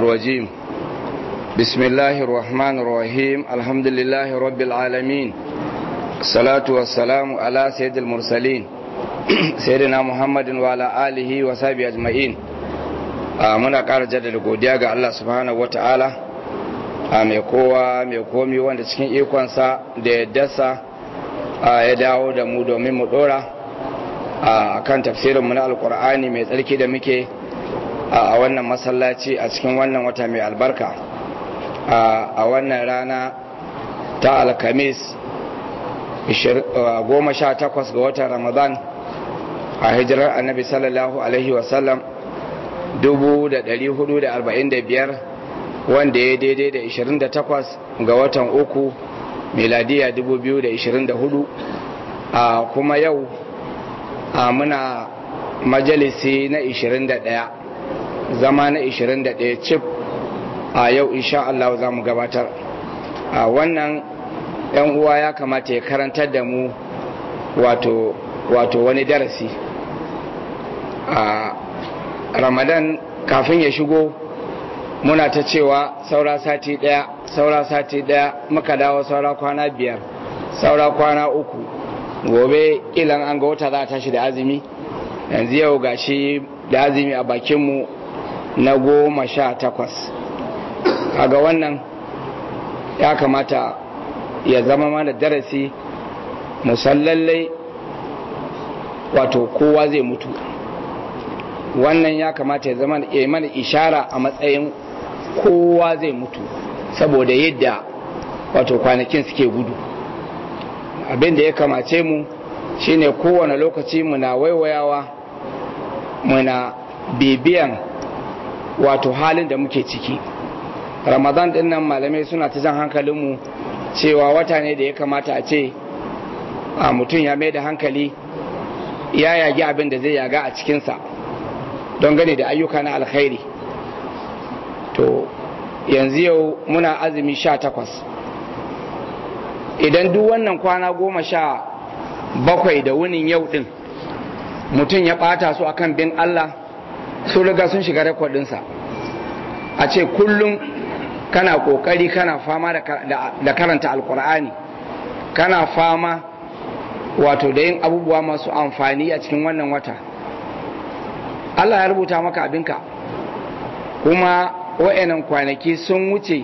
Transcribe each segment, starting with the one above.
الرجيم بسم الله الرحمن الرحيم الحمد لله رب العالمين الصلاة والسلام على سيد المرسلين سيدنا محمد وعلى آله وصحبه أجمعين muna ƙara jaddada godiya ga Allah subhanahu wata'ala a mai kowa mai komi wanda cikin ikonsa da yaddarsa ya dawo da mu domin mu dora a kan tafsirinmu na alkur'ani mai tsarki da muke a wannan masallaci a cikin wannan wata mai albarka a wannan rana ta alkamis 18 ga watan ramadan a hijirar annabi sallallahu alaihi wasallam 445 wanda ya daidai da 28 ga watan uku miladiya 2024 a kuma yau a muna majalisi na 21 zama na 21 cif a yau insha Allah za mu gabatar a wannan yan uwa ya kamata ya karantar da mu wato wato wani darasi a ramadan kafin ya shigo muna ta cewa saura sati daya saura sati daya muka dawo saura kwana biyar saura kwana uku gobe ilan an ga wata za a tashi da azumi yanzu yau gashi da azumi a bakinmu na goma sha takwas ga wannan ya kamata ya zama mana darasi musallallai wato kowa zai mutu wannan ya kamata ya zama ya mana ishara a matsayin kowa zai mutu saboda yadda wato kwanakin suke gudu abin da ya kamace mu shine kowane lokaci muna waiwayawa muna bibiyan wato halin da muke ciki ramadan din nan malamai suna ta jan hankalinmu cewa wata ne da ya kamata a ce a mutum ya mai da hankali ya yagi abin da zai yaga a cikinsa don gane da ayyuka na alkhairi to yanzu yau muna azumi sha takwas idan duk wannan kwana goma sha bakwai da wunin yau din mutum ya bata su akan bin Allah su riga sun shiga rekodinsa a ce kullum kana kokari kana fama da karanta alkur'ani kana fama wato da yin abubuwa masu amfani a cikin wannan wata Allah ya rubuta maka abinka kuma wa'annan kwanaki sun wuce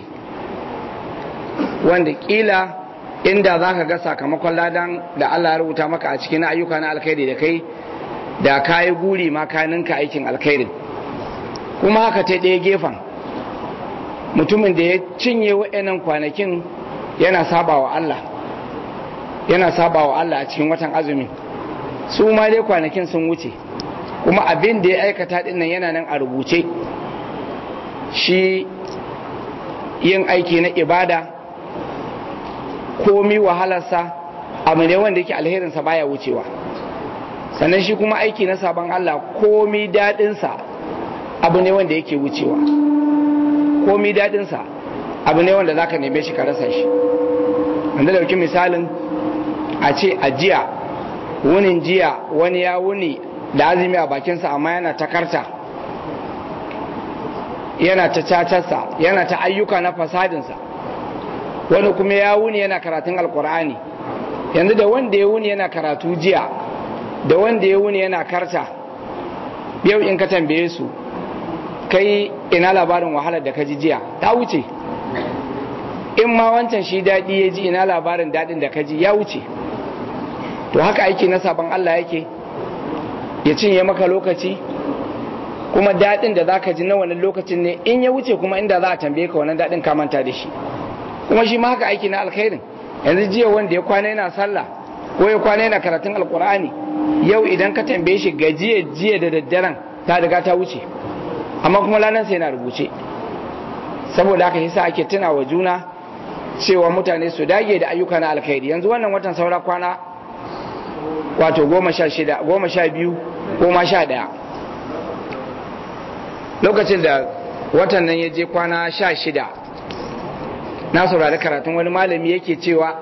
wanda kila inda za ka ga sakamakon ladan da Allah ya rubuta maka a cikin ayyuka na alkhairi da kai da ka yi guri makaninka aikin alkhairin kuma haka ta ɗaya gefen mutumin da ya cinye wa'annan kwanakin yana saba wa Allah yana saba wa Allah a cikin watan azumi su ma dai kwanakin sun wuce kuma abin da ya aikata dinnan yana nan a rubuce shi yin aiki na ibada komi wahalarsa abu ne wanda yake alherinsa baya wucewa sannan shi kuma aiki na sabon Allah komi daɗinsa abu ne wanda yake wucewa komi daɗinsa abu ne wanda za ka neme shi ka rasa shi wanda dauki misalin a ce a jiya wunin jiya wani ya wuni da azumi a bakinsa amma yana ta karta yana ta cacarsa yana ta ayyuka na fasadinsa wani kuma ya wuni yana karatun alkur'ani yanzu da wanda ya wuni yana karatu jiya da wanda ya wuni yana karta yau in ka tambaye su kai ina labarin wahalar da ka ji jiya ta wuce in ma wancan shi daɗi ya ji ina labarin daɗin da ka ji ya wuce to haka aiki na sabon Allah yake ya cinye maka lokaci kuma daɗin da za ka ji na wani lokacin ne in ya wuce kuma inda za a tambaye ka wannan daɗin ka manta da shi kuma shi ma haka aiki na alkhairin yanzu jiya wanda ya kwana yana sallah ko ya kwana yana karatun alkur'ani yau idan ka tambaye shi gajiya jiya da daddaren ta riga ta wuce amma kuma lanar sai yana rubuce saboda haka yasa ake tuna wa juna cewa mutane su dage da ayyuka na alkhairi yanzu wannan watan saura kwana wato goma sha shida goma sha biyu goma sha ɗaya lokacin da watan nan ya je kwana sha shida na saurari karatun wani malami yake cewa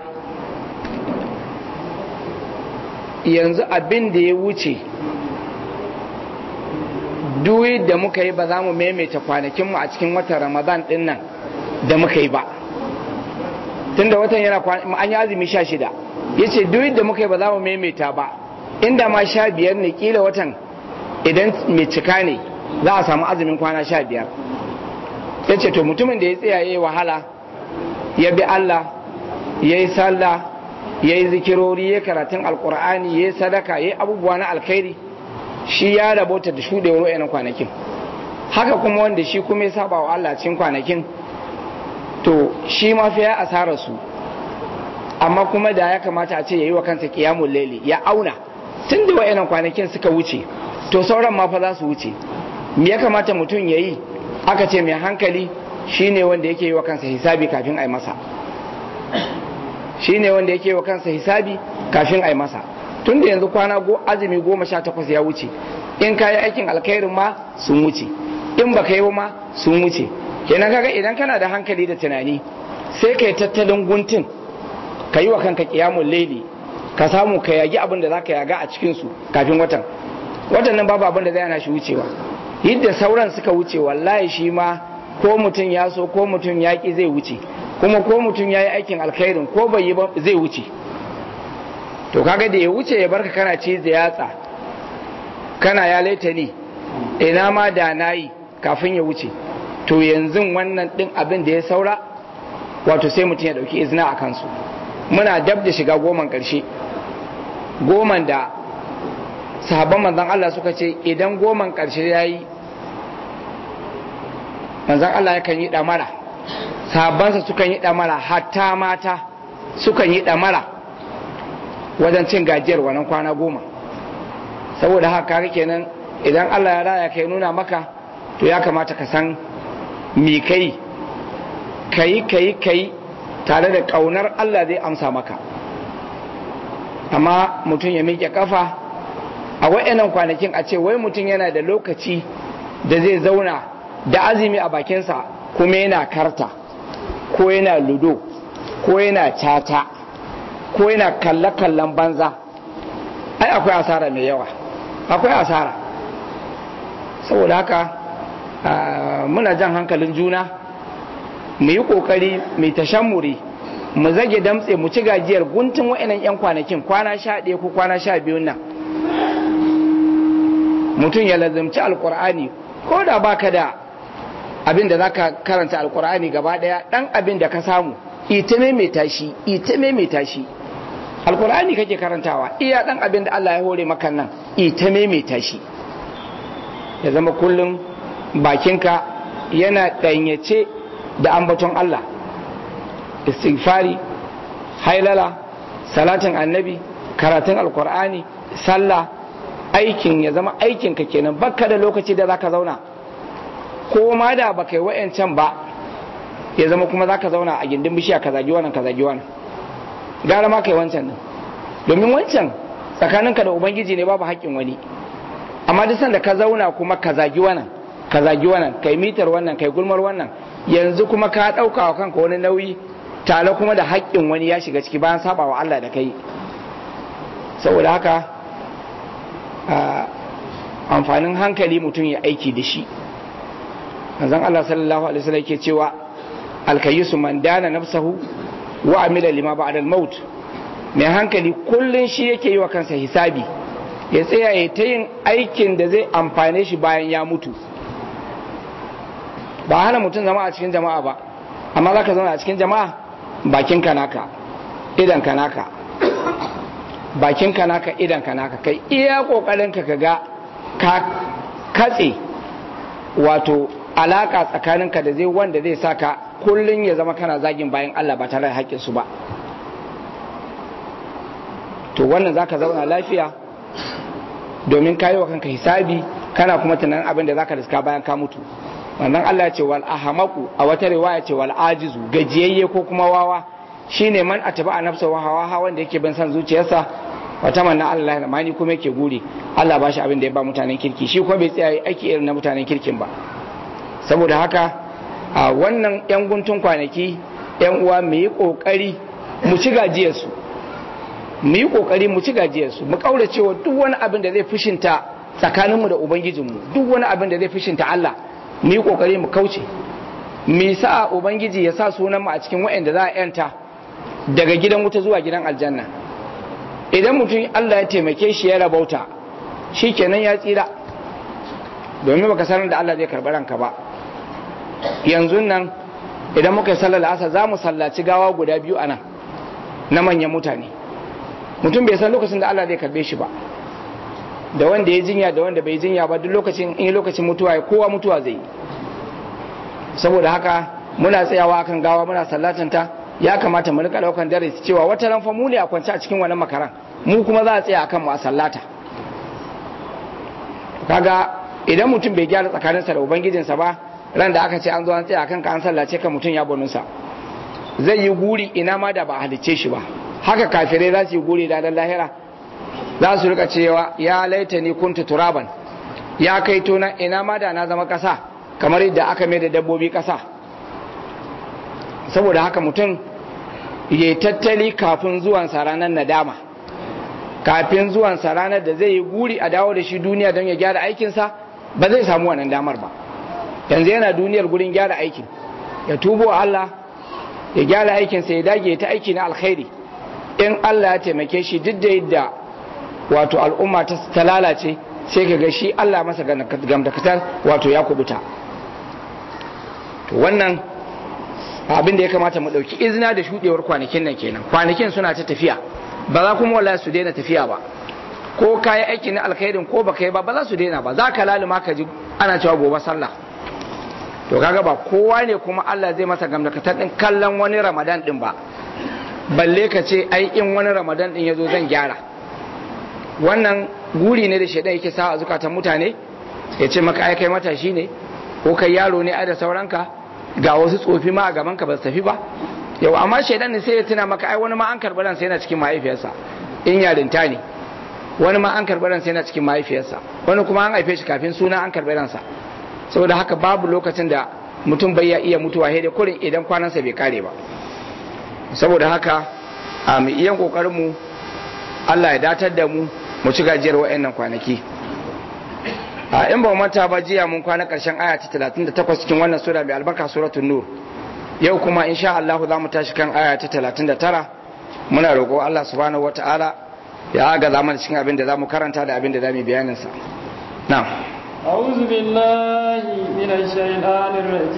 yanzu abin da ya wuce duk da muka yi ba za mu maimaita kwanakinmu a cikin watan ramadan din nan da muka yi ba tunda watan yana an yi azumi sha shida ya ce duk da muka yi ba za mu maimaita ba inda ma sha biyar ne kila watan idan mai cika ne za a samu azumin kwana sha biyar ya ce to mutumin da ya tsaya ya yi wahala ya bi Allah ya yi sallah ya yi zikirori ya karatun alkur'ani ya yi sadaka ya yi abubuwa na alkhairi shi ya rabota da shuɗewar wa'yanan kwanakin haka kuma wanda shi kuma ya saba wa Allah cikin kwanakin to shi ma fi ya asara su amma kuma da ya kamata a ce ya yi wa kansa kiyamun laili ya auna tun da wa'yanan kwanakin suka wuce to sauran ma fa za su wuce me ya kamata mutum ya yi aka ce mai hankali shine wanda yake yi wa kansa hisabi kafin a yi masa shine wanda yake yi wa kansa hisabi kafin a yi masa tun da yanzu kwana go azumi goma sha takwas ya wuce in ka yi aikin alkhairin ma sun wuce in baka yi ma sun wuce kenan kaga idan kana da hankali da tunani sai ka yi tattalin guntun ka yi wa kanka kiyamun laili ka samu ka yagi abin da za ka yaga a cikinsu kafin watan watan nan babu abin da zai hana shi wucewa yadda sauran suka wuce wallahi shi ma ko mutum ya so ko mutum ya ki zai wuce kuma ko mutum ya yi aikin alkhairin ko bai yi ba zai wuce to kaga da ya wuce ya barka kana ci da yatsa kana ya laita ni ina ma da na yi kafin ya wuce to yanzu wannan din abin da ya saura wato sai mutum ya dauki izina a kansu muna dab da shiga goman karshe goman da sahabban manzan Allah suka ce idan goman karshe ya yi manzan Allah yakan yi damara sahabbansa sukan yi damara hatta mata sukan yi damara wajen cin gajiyar wannan kwana goma saboda haka kare kenan idan Allah ya raya kai nuna maka to ya kamata ka san me kai kai kai kai tare da kaunar Allah zai amsa maka amma mutum ya miƙe kafa a wa'annan kwanakin a ce wai mutum yana da lokaci da zai zauna da azumi a bakinsa kuma yana karta ko yana ludo ko yana cata ko yana kalle-kallen banza ai akwai asara mai yawa akwai asara saboda haka muna jan hankalin juna mu yi kokari mai tashammuri mu zage damtse mu ci gajiyar guntun wa'annan 'yan kwanakin kwana sha ɗaya ko kwana sha biyun nan mutum ya lazimci alkur'ani ko da baka da abin da zaka karanta alkur'ani gaba daya dan abin da ka samu ita maimaita shi ita maimaita shi alkur'ani kake karantawa iya dan abin da Allah ya hore maka nan ita maimaita shi ya zama kullum bakinka yana danyace da ambaton Allah istighfari hailala salatin annabi karatun alkur'ani sallah aikin ya zama aikinka kenan baka da lokaci da zaka zauna ko ma da baka yi wa'yancan ba ya zama kuma zaka zauna a gindin bishiya ka zagi wannan ka zagi wannan gara ma kai wancan nan domin wancan tsakaninka da ubangiji ne babu haƙƙin wani amma duk sanda ka zauna kuma ka zagi wannan ka zagi wannan kai mitar wannan kai gulmar wannan yanzu kuma ka ɗauka wa kanka wani nauyi tare kuma da haƙƙin wani ya shiga ciki bayan saba wa Allah da kai saboda haka amfanin hankali mutum ya aiki da shi manzon Allah sallallahu alaihi wasallam yake cewa alkayisu man dana nafsahu wa amila lima ba'da al-maut mai hankali kullun shi yake yi wa kansa hisabi ya tsaya ya ta yin aikin da zai amfane shi bayan ya mutu ba hana mutum zama a cikin jama'a ba amma za ka zauna a cikin jama'a bakin ka naka idan ka naka bakin ka naka idan ka naka kai iya kokarin ka ga ka katse wato alaka tsakaninka da zai wanda zai saka kullun ya zama kana zagin bayan Allah ba tare da haƙƙin su ba to wannan zaka zauna lafiya domin kayi wa kanka hisabi kana kuma tunanin abin da zaka riska bayan ka mutu wannan Allah ya ce wal ahamaku a wata riwaya ce wal ajizu gajiyayye ko kuma wawa shine man ataba a nafsa wa hawa wanda yake bin san zuciyarsa wata manna Allah ya mani kuma yake guri Allah ba shi abin da ya ba mutanen kirki shi kuma bai tsaya aiki irin na mutanen kirkin ba saboda haka a wannan yan guntun kwanaki yan uwa mu yi kokari mu ci gajiyarsu mu yi kokari mu ci gajiyarsu mu kaurace wa duk wani abin da zai fushinta tsakaninmu da ubangijinmu duk wani abin da zai fishinta Allah mu yi kokari mu kauce me sa ubangiji ya sa sunan mu a cikin waɗanda za a yanta daga gidan wuta zuwa gidan aljanna idan mutum Allah ya taimake shi ya rabauta shikenan ya tsira domin baka sanar da Allah zai karɓi ranka ba yanzu nan idan muka yi sallar asa za mu sallaci gawa guda biyu a nan na manyan mutane mutum bai san lokacin da Allah zai karbe shi ba da wanda ya jinya da wanda bai jinya ba duk lokacin in lokacin mutuwa ya kowa mutuwa zai yi saboda haka muna tsayawa akan gawa muna sallatanta ya kamata mu rika daukan darasi cewa wata ran fa mu ne a kwance a cikin wannan makaran mu kuma za a tsaya akan mu a sallata kaga idan mutum bai gyara tsakaninsa da ubangijinsa ba ran da aka ce an zo an tsaya akan ka an sallace ka mutum ya bonunsa zai yi guri ina ma da ba a halicce shi ba haka kafirai za su yi guri da lahira za su rika cewa ya laita ni kuntu turaban ya kai tona ina ma da na zama kasa kamar yadda aka mai da dabbobi kasa saboda haka mutum ya tattali kafin zuwansa ranar nadama kafin zuwansa ranar da zai yi guri a dawo da shi duniya don ya gyara aikinsa ba zai samu wannan damar ba yanzu yana duniyar gurin gyara aikin ya tubo Allah ya gyara aikinsa ya dage ta aiki na alkhairi in Allah ya taimake shi duk da yadda wato al'umma ta lalace sai ka ga shi Allah masa gamdakatar wato ya kubuta to wannan abin da ya kamata mu ɗauki izina da shuɗewar kwanakin nan kenan kwanakin suna ta tafiya ba za kuma wallahi su daina tafiya ba ko ka yi aiki na alkhairin ko baka yi ba ba za su daina ba za ka laluma ka ji ana cewa gobe sallah to kaga ba kowa ne kuma Allah zai masa gamdakatar din kallon wani ramadan din ba balle ka ce ai in wani ramadan din ya zo zan gyara wannan guri ne da shaidan yake sa a zukatan mutane ya ce maka ai kai matashi ne ko kai yaro ne ai da sauranka ga wasu tsofi ma a gaban ka ba su tafi ba yau amma shaidan ne sai ya tuna maka ai wani ma an karɓi ransa yana cikin mahaifiyarsa in yarinta ne wani ma an karɓi ransa yana cikin mahaifiyarsa wani kuma an haife shi kafin suna an karɓi ransa saboda haka babu lokacin da mutum bai iya mutuwa sai dai kurin idan kwanansa bai kare ba saboda haka a mu iyan kokarin mu Allah ya datar da mu mu ci gajiyar wa'annan kwanaki a in ba manta ba jiya mun kwana karshen aya ta 38 cikin wannan sura mai albarka suratul nur yau kuma insha Allah za mu tashi kan aya ta 39 muna roƙo Allah subhanahu wataala ya aga zaman cikin abin da zamu karanta da abin da zamu bayanin sa na'am أعوذ بالله من الشيطان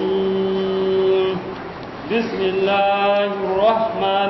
الرجيم بسم الله الرحمن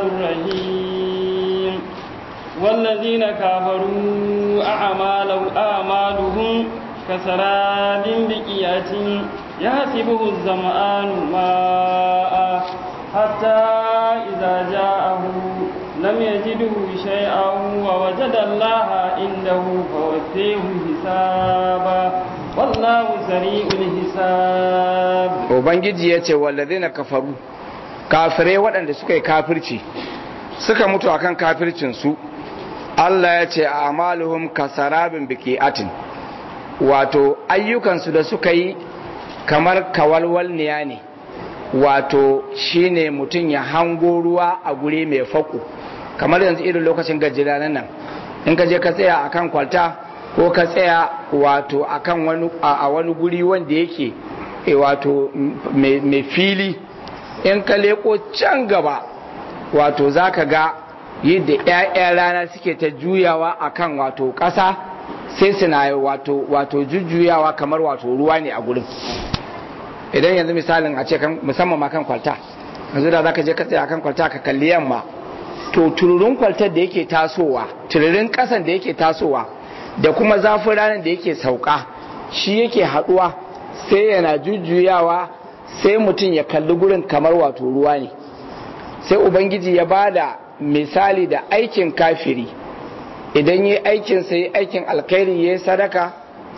الرحيم والذين كفروا أعمالهم أعمالهم كسراب بقية يحسبه الظمآن ماء حتى إذا جاءه لم يجده شيئا ووجد الله عنده فوفيه حسابا والله سريع الحساب ubangiji ya ce wallazina kafaru kafirai waɗanda suka yi kafirci suka mutu akan kafircinsu Allah ya ce a amaluhum kasarabin biki'atin wato ayyukansu da suka yi kamar kawalwalniya ne wato shine mutum ya hango ruwa a guri mai faku kamar yanzu irin lokacin gajira nan in ka je ka tsaya akan kwalta ko ka tsaya wato akan wani a wani guri wanda yake e wato mai fili in ka leko can gaba wato za ka ga yadda 'ya'yan rana suke ta juyawa akan wato ƙasa sai suna wato wato jujjuyawa kamar wato ruwa ne a gurin idan yanzu misalin a ce musamman ma kan kwalta yanzu da zaka je ka tsaya kan kwalta ka kalli yamma to tururin kwaltar da yake tasowa tururin kasan da yake tasowa da kuma zafin ranar da yake sauka shi yake haduwa sai yana jujjuyawa sai mutum ya kalli gurin kamar wato ruwa ne sai ubangiji ya bada misali da aikin kafiri idan yi aikin sai aikin alkhairi ya yi sadaka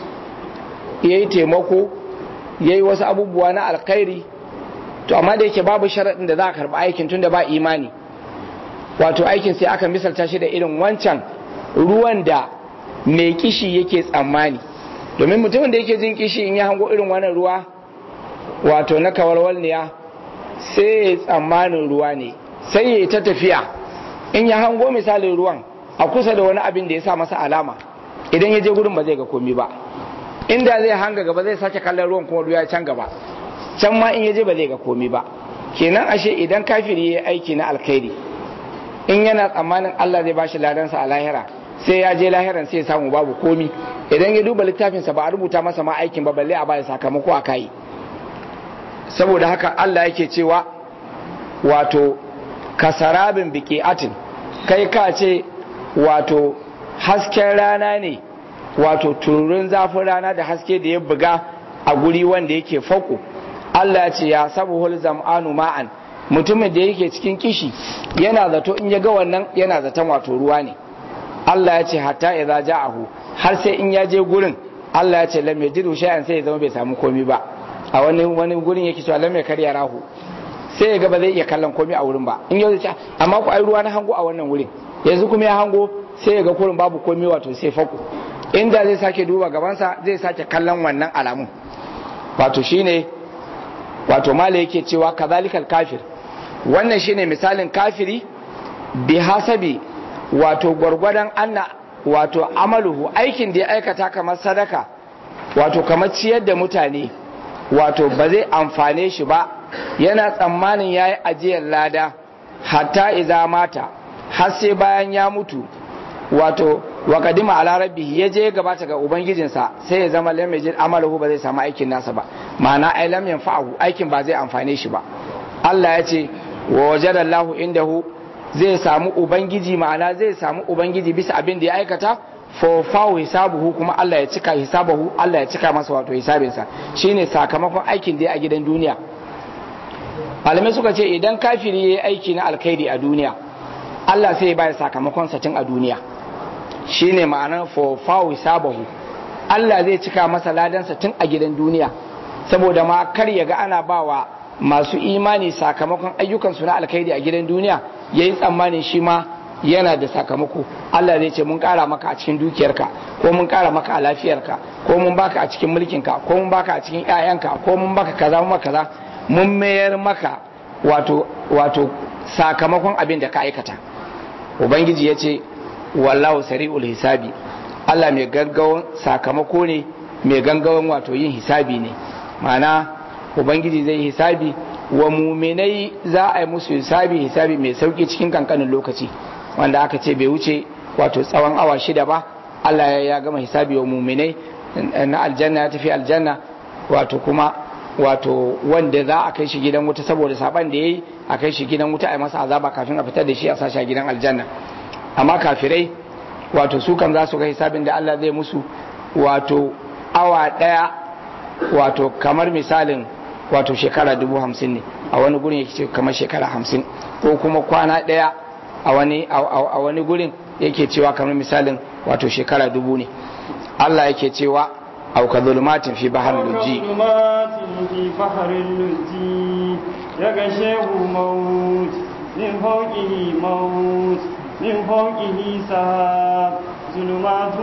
ya yi taimako ya yi wasu abubuwa na alkhairi to amma da yake babu sharaɗin da za a karɓi aikin tun da ba imani wato aikin sai aka misalta shi da irin wancan ruwan da mai kishi yake tsammani domin mutumin da yake jin kishi in ya hango irin wannan ruwa wato na kawarwalniya sai ya tsammanin ruwa ne sai ya ta tafiya in ya hango misalin ruwan a kusa da wani abin da ya sa masa alama idan ya je gurin ba zai ga komi ba inda zai hanga gaba zai sake kallon ruwan kuma ruwa can gaba can ma in ya je ba zai ga komi ba kenan ashe idan kafiri ya aiki na alkhairi in yana tsammanin Allah zai bashi ladansa a lahira sai ya je lahiran sai ya samu babu komi idan ya duba littafinsa ba a rubuta masa ma aikin ba balle a baya sakamako a kai saboda haka Allah yake cewa wato kasarabin biqi'atin kai ka ce wato hasken rana ne wato tururin zafin rana da haske da ya buga a guri wanda yake fauku Allah ya ce ya sabuhul zam'anu ma'an mutumin da yake cikin kishi yana zato in ya ga wannan yana zaton wato ruwa ne Allah ya ce hatta idza ja'ahu har sai in ya je gurin Allah ya ce lam yajidu shay'an sai ya zama bai samu komi ba a wani wani gurin yake cewa lam yakar rahu sai ya ga ba zai iya kallon komi a wurin ba in yau ce amma ku ai ruwa na hango a wannan wurin yanzu kuma ya hango sai ya ga kurin babu komi wato sai faku inda zai sake duba gabansa zai sake kallon wannan alamun wato shine wato mala yake cewa kazalikal kafir wannan shine misalin kafiri bi hasabi wato gwargwadon anna wato amaluhu aikin da ya aikata kamar sadaka wato kamar ciyar da mutane wato ba zai amfane shi ba yana tsammanin ya yi ajiyar lada hatta iza mata har sai bayan ya mutu wato wa kadima ala rabbihi ya je gabata ga ubangijinsa sai ya zama lam yajid amalahu ba zai samu aikin nasa ba ma'ana ai lam yanfa'u aikin ba zai amfane shi ba Allah ya ce wa wajada Allahu indahu zai samu ubangiji ma'ana zai samu ubangiji bisa abin da ya aikata fa fawo hisabuhu kuma Allah ya cika hisabahu Allah ya cika masa wato hisabinsa shine sakamakon aikin da ya a gidan duniya malamai suka ce idan kafiri ya yi aiki na alkhairi a duniya Allah sai ya bayar sakamakon sa tun a duniya shine ma'anar fa fawo hisabahu Allah zai cika masa ladansa tun a gidan duniya saboda ma kar ya ga ana bawa masu imani sakamakon ayyukansu na alkhairi a gidan duniya yayi tsammanin shi ma yana da sakamako Allah zai ce mun kara maka a cikin dukiyarka ko mun kara maka a lafiyarka ko mun baka a cikin mulkinka ko mun baka a cikin ƴaƴanka ko mun baka kaza mun maka kaza mun mayar maka wato wato sakamakon abin da ka aikata ubangiji ya ce wallahu sari'ul hisabi Allah mai gaggawan sakamako ne mai gaggawan wato yin hisabi ne ma'ana ubangiji zai hisabi wa muminai za a yi musu hisabi hisabi mai sauki cikin kankanin lokaci wanda aka ce bai wuce wato tsawon awa shida ba Allah ya gama hisabi wa muminai na aljanna ya tafi aljanna wato kuma wato wanda za a kai shi gidan wuta saboda saban da ya yi a kai shi gidan wuta a yi masa azaba kafin a fitar da shi a sashi a gidan aljanna amma kafirai wato su kan za su ga hisabin da Allah zai musu wato awa ɗaya wato kamar misalin wato shekara dubu hamsin ne a wani gurin yake ce kamar shekara hamsin ko kuma kwana ɗaya a wani a wani gurin yake cewa kamar misalin wato shekara dubu ne Allah yake cewa au ka zulumatin fi bahar luji في بحر اللجي يغشيه موت من فوقه موت من فوقه سحاب ظلمات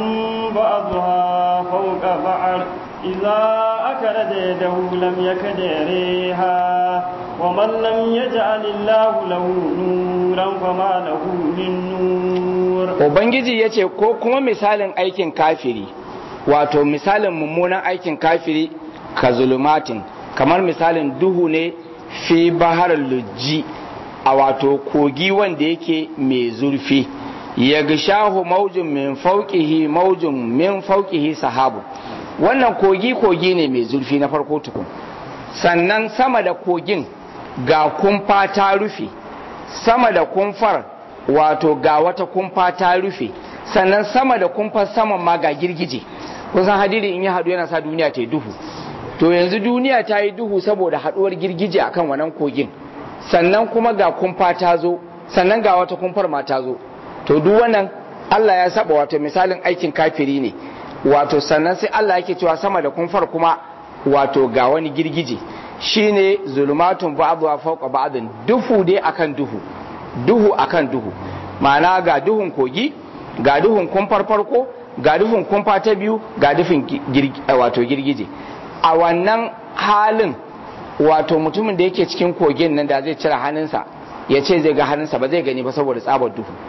بعضها فوق بعض إذا أكرد يده لم يكد يريها ومن لم يجعل الله له نورا فما له من نور Ubangiji ya ce ko kuma misalin aikin kafiri wato misalin mummunan aikin kafiri ka zulumatin kamar misalin duhu ne fi bahar lujji a wato kogi wanda yake mai zurfi ya gishahu maujin min fauqihi maujin min fauqihi sahabu wannan kogi kogi ne mai zurfi na farko tukun sannan sama da kogin ga kumfa ta rufe sama da kumfar wato ga wata kumfa ta rufe sannan sama da kumfar saman ma ga girgije kusan hadiri in ya haɗu yana sa duniya ta yi duhu to yanzu duniya ta yi duhu saboda haɗuwar girgije akan wannan kogin sannan kuma ga kumfa ta zo sannan ga wata kumfar ma ta zo to duk wannan Allah ya saba wato misalin aikin kafiri ne wato sannan sai Allah yake cewa sama da kumfar kuma wato ga wani girgije shine zulumatun ba'dha fawqa ba'din duhu dai akan duhu duhu akan duhu ma'ana ga duhun kogi ga duhun kumfar farko ga duhun kumfa ta biyu ga dufin wato girgije a wannan halin wato mutumin da yake cikin kogin nan da zai cire hannunsa ya ce zai ga hannunsa ba zai gani ba saboda tsabar duhu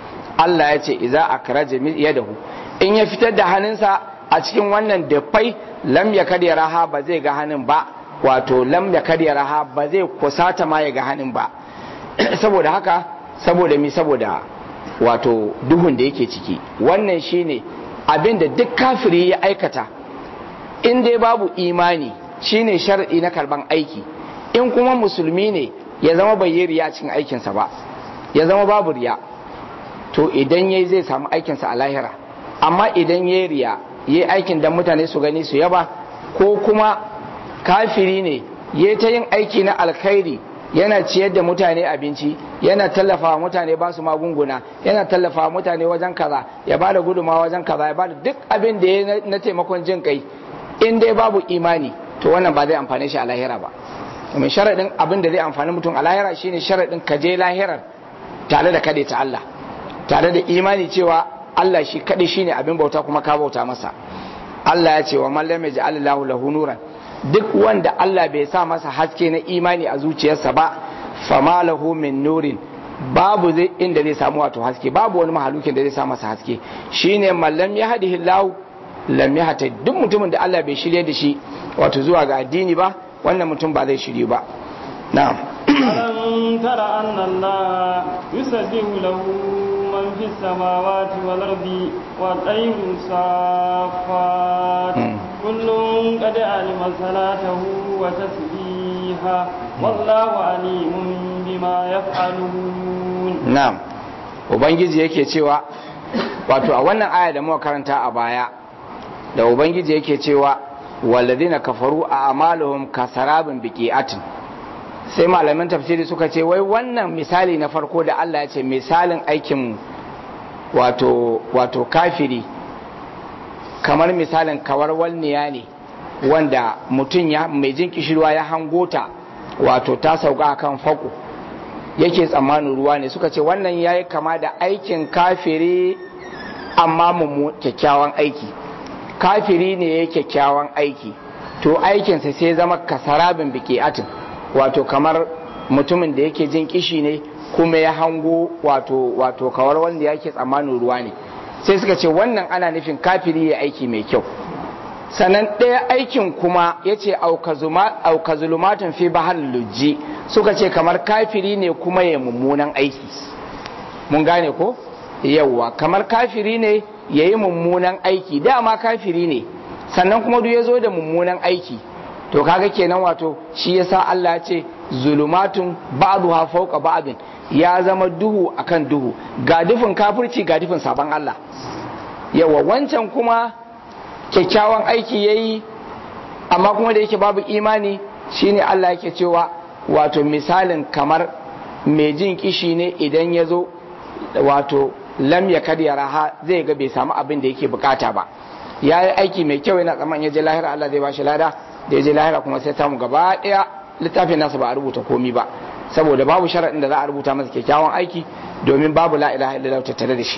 Allah ya ce idza akraja yadahu in ya fitar da hannunsa a cikin wannan dafai lam ya kadi raha ba zai ga hannun ba wato lam ya kadi raha ba zai kusata ma ya ga hannun ba saboda haka saboda mi saboda wato duhun da yake ciki wannan shine abin da duk kafiri ya aikata in dai babu imani shine shar'i na karban aiki in kuma musulmi ne ya zama bai yi riya cikin aikinsa ba ya zama babu riya to idan yayi zai samu aikinsa a lahira amma idan yayi riya yayi aikin dan mutane su gani su yaba ko kuma kafiri ne yayi ta yin aiki na alkhairi yana ciyar da mutane abinci yana tallafawa mutane ba su magunguna yana tallafawa mutane wajen kaza ya bada guduma wajen kaza ya bada duk abin da ya na taimakon jin kai in dai babu imani to wannan ba zai amfane shi a lahira ba domin sharaɗin abin da zai amfani mutum a lahira shine sharaɗin ka je lahirar tare da kaɗai ta Allah tare da imani cewa Allah shi kaɗai shine abin bauta kuma ka bauta masa Allah ya ce wa man lam yaj'al lahu lahu nuran duk wanda Allah bai sa masa haske na imani a zuciyarsa ba fama lahu min nurin babu zai inda zai samu wato haske babu wani mahalukin da zai sa masa haske shine mallam ya hadihi Allah lam yahta duk mutumin da Allah bai shirye da shi wato zuwa ga addini ba wannan mutum ba zai shirye ba na'am ألم تر أن الله يسبح له من في السماوات والأرض والطير صافات كل قد علم صلاته وتسبيحه والله عليم بما يفعلون na'am ubangiji yake cewa wato a wannan aya da muka karanta a baya da ubangiji yake cewa walladina kafaru a amaluhum kasarabin biqi'atin sai malaman tafsiri suka ce wai wannan misali na farko da Allah ya ce misalin aikin wato wato kafiri kamar misalin kawar walniya ne wanda mutum ya mai jin kishirwa ya hangota wato ta sauka kan fako yake tsammanin ruwa ne suka ce wannan ya yi kama da aikin kafiri amma mummu kyakkyawan aiki kafiri ne ya kyakkyawan aiki to aikinsa sai zama kasarabin biki atin wato kamar mutumin da yake jin kishi ne kuma ya hango wato wato kawar wanda yake tsammanin ruwa ne sai suka ce wannan ana nufin kafiri ya aiki mai kyau sannan ɗaya aikin kuma ya ce aukazulumatun fi bahar lujji suka ce kamar kafiri ne kuma ya mummunan aiki mun gane ko yawwa kamar kafiri ne ya yi mummunan aiki dama kafiri ne sannan kuma duk ya zo da mummunan aiki to kaga kenan wato shi yasa Allah ya ce zulumatun ba'duha fawqa ba'din ya zama duhu akan duhu ga dufin kafirci ga dufin saban Allah yawa wancan kuma kyakkyawan aiki yayi amma kuma da yake babu imani shine Allah yake cewa wato misalin kamar mai jin kishi ne idan ya zo wato lam ya karya raha zai ga bai samu abin da yake bukata ba ya yi aiki mai kyau yana tsaman ya je lahira Allah zai bashi lada da ya je lahira kuma sai samu gaba daya littafin nasa ba a rubuta komi ba saboda babu sharaɗin da za a rubuta masa kyakkyawan aiki domin babu la ilaha illallah tattare da shi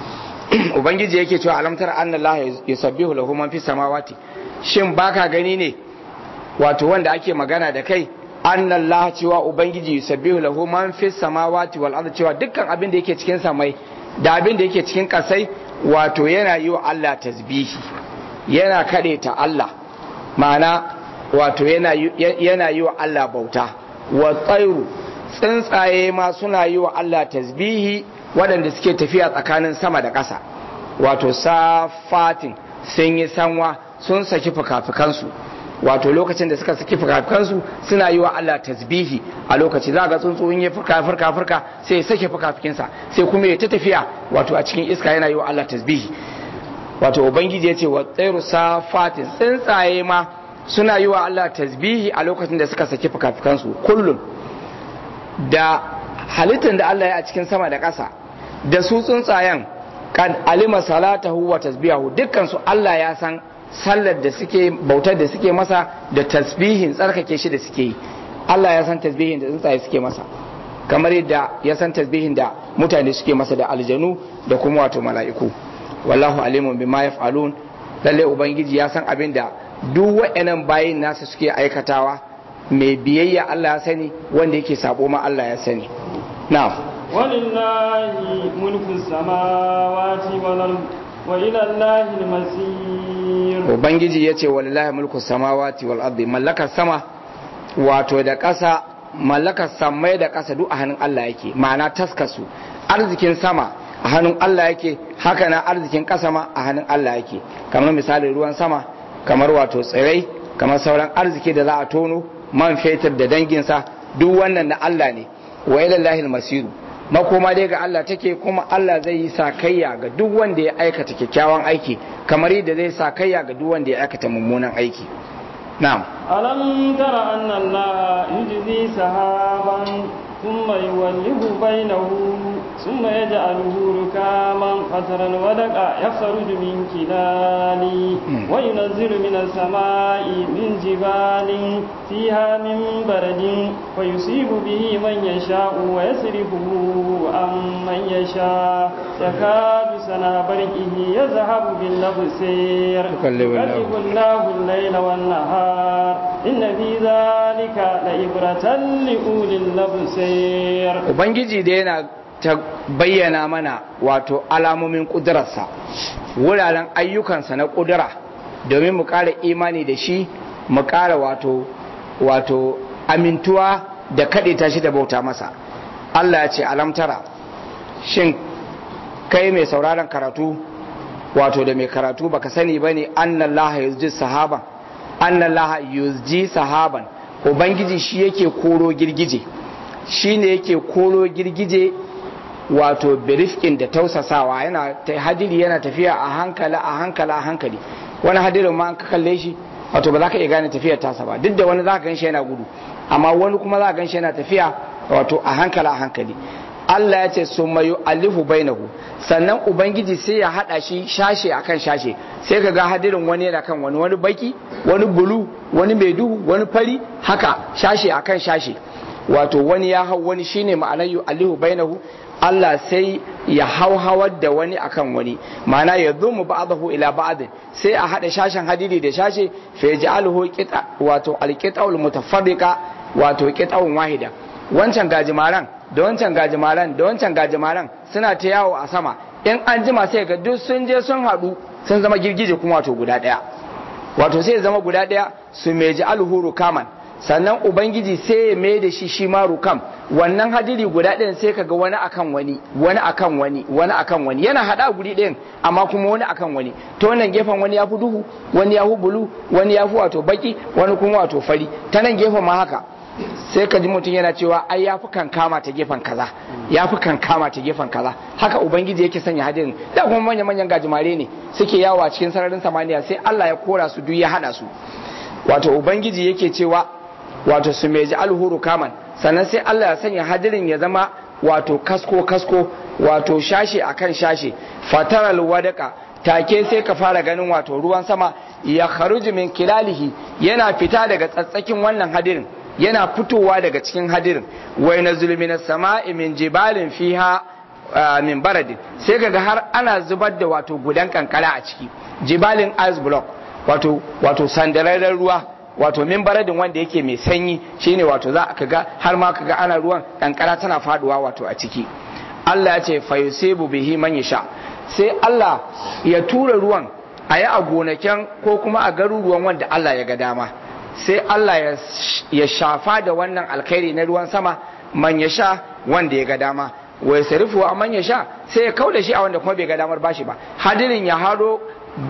ubangiji yake cewa alamtar anna Allah yusabbihu lahu man fis samawati shin baka gani ne wato wanda ake magana da kai anna Allah cewa ubangiji yusabbihu lahu man fis samawati wal ardi cewa dukkan abin da yake cikin samai da abin da yake cikin kasai wato yana yi wa Allah tasbihi yana kade ta Allah ma'ana wato yana yi wa Allah bauta wa tsairu tsuntsaye ma suna yi wa Allah tasbihi waɗanda suke tafiya tsakanin sama da ƙasa wato safatin sun yi sanwa sun saki fuka-fukansu wato lokacin da suka saki fuka-fukansu suna yi wa Allah tasbihi a lokaci za ga tsuntsu in ya furka furka furka sai ya sake fuka-fukinsa sai kuma ya ta tafiya wato a cikin iska yana yi wa Allah tasbihi wato ubangiji ya ce wa tsairu safatin tsuntsaye ma suna yi wa Allah tasbihi a lokacin da suka saki fuka-fukansu kullum da halittar da Allah ya a cikin sama da ƙasa da su tsuntsayen kan alima salatahu wa tasbihahu dukkan su Allah ya san sallar da suke bautar da suke masa da tasbihin tsarkake shi da suke yi Allah ya san tasbihin da tsuntsaye suke masa kamar yadda ya san tasbihin da mutane suke masa da aljanu da kuma wato mala'iku wallahu alimun bima yaf'alun lalle ubangiji ya san abin da duk wa'annan bayin nasa suke aikatawa mai biyayya Allah ya sani wanda yake sabo ma Allah ya sani na'am walillahi mulku samawati wal ard wa ila allahi al-masir ubangiji yace walillahi mulku samawati wal ardi mallakar sama wato da ƙasa mallakar samai da ƙasa duk a hannun Allah yake ma'ana taskasu arzikin sama a hannun Allah yake haka na arzikin ƙasa ma a hannun Allah yake kamar misali ruwan sama kamar wato tsirai kamar sauran arziki da za a tono man fetur da danginsa duk wannan na Allah ne wa ilallahi masiru makoma dai ga Allah take kuma Allah zai yi sakayya ga duk wanda ya aikata kyakkyawan aiki kamar yadda zai sakayya ga duk wanda ya aikata mummunan aiki na'am ألم تر أن الله يجزي سحابا ثم يولف بينه ثم يجعله ركاما فترى الودق يخرج من كلاله وينزل من السماء من جبال فيها من برد فيصيب به من يشاء ويصرفه عن من يشاء يكاد سنا برقه يذهب بالأبصير يقلب الله الليل والنهار إن في ذلك لعبرة لأولي الأبصير Ubangiji da yana ta bayyana mana wato alamomin ƙudurarsa wuraren ayyukansa na ƙudura domin mu ƙara imani da shi mu ƙara wato wato amintuwa da kaɗe shi da bauta masa Allah ya ce alamtara shin kai mai sauraron karatu wato da mai karatu baka sani ba ne annallaha yuzji sahaban annallaha yuzji sahaban ubangiji shi yake koro girgije shi ne yake koro girgije wato birifkin da tausasawa yana hadiri yana tafiya a hankali a hankali a hankali wani hadirin ma an ka kalle shi wato ba za ka iya gane tafiyar tasa ba duk da wani za ka gan shi yana gudu amma wani kuma za ka gan shi yana tafiya wato a hankali a hankali Allah ya ce sun mayu alifu bainahu sannan ubangiji sai ya hada shi shashe akan shashe sai ka ga hadirin wani yana kan wani wani baki wani bulu wani mai duhu wani fari haka shashe akan shashe wato wani ya hau wani shine ma'anar yu alihu bainahu Allah sai ya hau hawar da wani akan wani ma'ana ya zumu ba'dahu ila ba'd sai a hada shashen hadidi da shashe fa yaj'aluhu qita wato alqita'ul mutafarriqa wato qita'un wahida wancan gajimaran da wancan gajimaran da wancan gajimaran suna ta yawo a sama in an jima sai ga duk sun je sun haɗu sun zama girgije kuma wato guda ɗaya wato sai zama guda ɗaya su meji alhuru kaman sannan ubangiji sai ya mai da shi shi ma rukam wannan hadiri guda ɗayan sai kaga wani akan wani wani akan wani wani akan wani yana hada guri ɗayan amma kuma wani akan wani ta wannan gefen wani ya fi duhu wani ya fi bulu wani ya fi wato baki wani kuma wato fari ta nan gefen ma haka sai ka ji mutum yana cewa ai ya fi kankama ta gefen kaza ya fi kankama ta gefen kaza haka ubangiji yake sanya hadirin da kuma manyan manyan gajimare ne suke yawo a cikin sararin samaniya sai Allah ya kora su duk ya hada su wato ubangiji yake cewa wato su meji alhuru kaman sannan sai Allah ya sanya hadirin ya zama wato kasko kasko wato shashe akan shashe fataral wadaka take sai ka fara ganin wato ruwan sama ya kharuju min kilalihi yana fita daga tsatsakin wannan hadirin yana fitowa daga cikin hadirin wai na zulmina sama'i min jibalin fiha min baradin sai kaga har ana zubar da wato gudan kankara a ciki jibalin ice block wato wato sandararren ruwa wato min baradin wanda yake mai sanyi shine wato za ka ga har ma ka ga ana ruwan kankara tana faduwa wato a ciki Allah ya ce fayusibu bihi man yasha sai Allah ya tura ruwan a yi a gonakin ko kuma a garuruwan wanda Allah ya ga dama sai Allah ya shafa da wannan alkhairi na ruwan sama man ya sha wanda ya ga dama wai sarifu a man ya sha sai ya kauda shi a wanda kuma bai ga damar bashi ba hadirin ya hado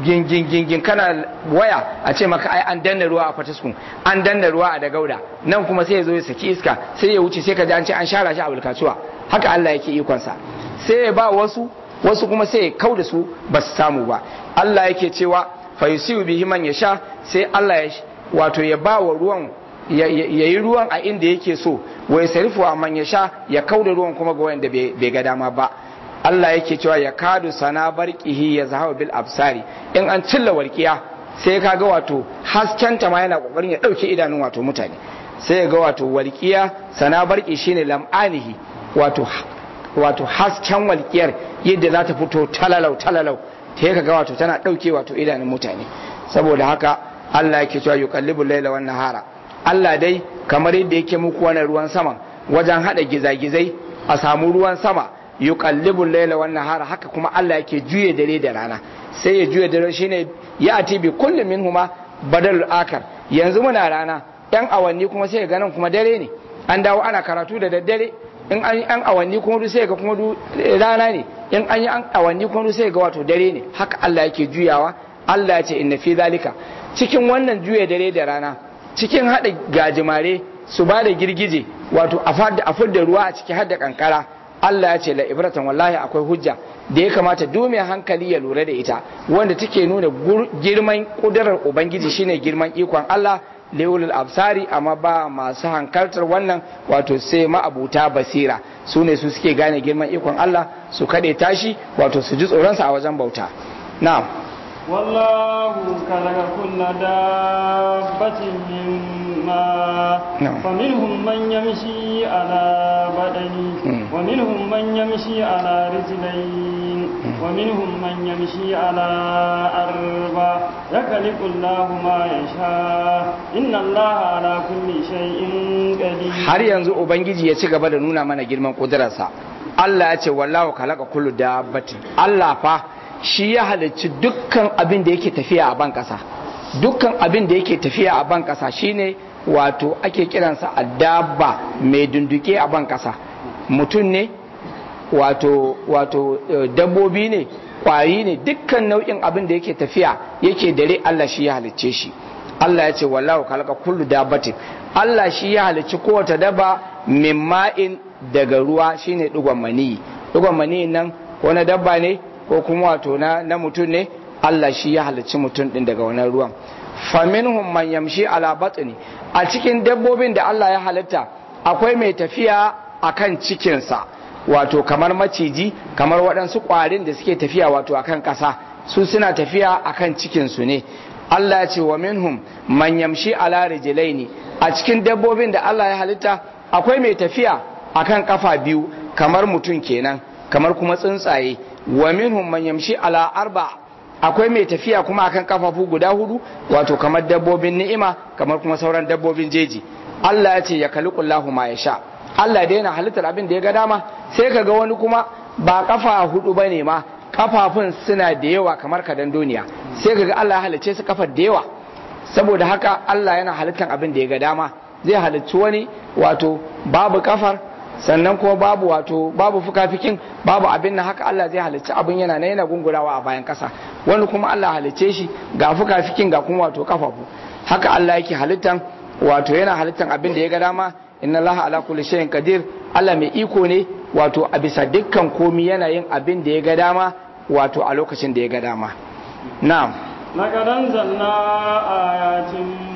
gingin kana waya a ce maka ai an danna ruwa a fataskun an danna ruwa a dagauda nan kuma sai ya zo ya saki iska sai ya wuce sai ka ji an ce an shara shi a bulkatuwa haka Allah yake ikonsa sai ya ba wasu wasu kuma sai ya kauda su ba su samu ba Allah yake cewa fa yusibu bihi man yasha sai Allah ya wato ya ba wa ruwan ya yi ruwan a inda yake so wai sarifu a man ya sha ya kauda ruwan kuma ga wanda bai ga dama ba Allah yake cewa ya kadu sana barqihi ya zahaba bil absari in an cilla warkiya sai ka ga wato hasken ta ma yana kokarin ya dauke idanun wato mutane sai ya ga wato walqiya sana barqi shine lam'anihi wato wato hasken walqiyar yadda za ta fito talalau talalau sai ka ga wato tana dauke wato idanun mutane saboda haka Allah yake cewa yuqallibu laila wan nahara Allah dai kamar yadda yake muku wannan ruwan saman wajen hada gizagizai a samu ruwan sama yuqallibu layla wan nahara haka kuma Allah yake juye dare da rana sai ya juye dare shine ya ati bi kullu minhuma badalul akar yanzu muna rana yan awanni kuma sai ga nan kuma dare ne an dawo ana karatu da daddare in an yi an awanni kuma sai ga kuma rana ne in an yi an awanni kuma sai ga wato dare ne haka Allah yake juyawa Allah ya ce inna fi zalika cikin wannan juya dare da rana cikin hada gajimare su ba da girgije wato a fadda ruwa a ciki hadda kankara Allah ya ce la ibratan wallahi akwai hujja da ya kamata duk mai hankali ya lura da ita wanda take nuna girman kudurar ubangiji shine girman ikon Allah leulul absari amma ba masu hankaltar wannan wato sai ma'abuta basira su ne su suke gane girman ikon Allah su kaɗe tashi wato su ji tsoronsa a wajen bauta na'am والله خلق كل دابة من ماء فمنهم من يمشي على بدنه ومنهم من يمشي على رجلين ومنهم من يمشي على أربع يخلق الله ما يشاء إن الله على كل شيء قدير har yanzu ubangiji ya ci gaba da nuna mana girman kudurarsa Allah ya ce wallahu khalaqa kullu dabbatin Allah fa shi ya halicci dukkan abin da yake tafiya a ban kasa dukkan abin da yake tafiya a ban kasa shine wato ake kiransa addabba mai dunduke a ban kasa mutum ne wato wato dabbobi ne kwari ne dukkan nau'in abin da yake tafiya yake dare Allah shi ya halicce shi Allah ya ce wallahu khalaqa kullu dabbatin Allah shi ya halicci kowace daba min ma'in daga ruwa shine digon mani digon mani nan ko na dabba ne ko kuma wato na, na mutum ne Allah shi ya halicci mutum din daga wannan ruwan faminhum man yamshi ala batni a cikin dabbobin da Allah ya halitta akwai mai tafiya akan cikinsa wato kamar maciji kamar waɗansu ƙwarin da suke tafiya wato akan ƙasa su suna tafiya akan cikinsu ne Allah ya ce wa minhum man yamshi ala rijlaini a cikin dabbobin da Allah ya halitta akwai mai tafiya akan kafa biyu kamar mutum kenan kamar kuma tsuntsaye wa minhum man yamshi ala arba akwai mai tafiya kuma akan kafafu guda hudu wato kamar dabbobin ni'ima kamar kuma sauran dabbobin jeji Allah ya ce ya kaliqullahu ma yasha Allah da yana halittar abin da ya ga dama sai ka ga wani kuma ba kafa hudu bane ma kafafun suna da yawa kamar kadan duniya sai ka ga Allah ya halicce su kafar da yawa saboda haka Allah yana halittar abin da ya ga dama zai halicci wani wato babu kafar sannan kuma babu wato babu fukafikin babu abin nan haka Allah zai halicci abin yana na yana gungurawa a bayan kasa wani kuma Allah halicce shi ga fukafikin ga kuma wato kafafu haka Allah yake halittan wato yana halittan abin da ya ga dama inna Allah ala kulli shay'in qadir Allah mai iko ne wato a bisa dukkan komi yana yin abin da ya ga dama wato a lokacin da ya ga dama na'am لقد أنزلنا آيات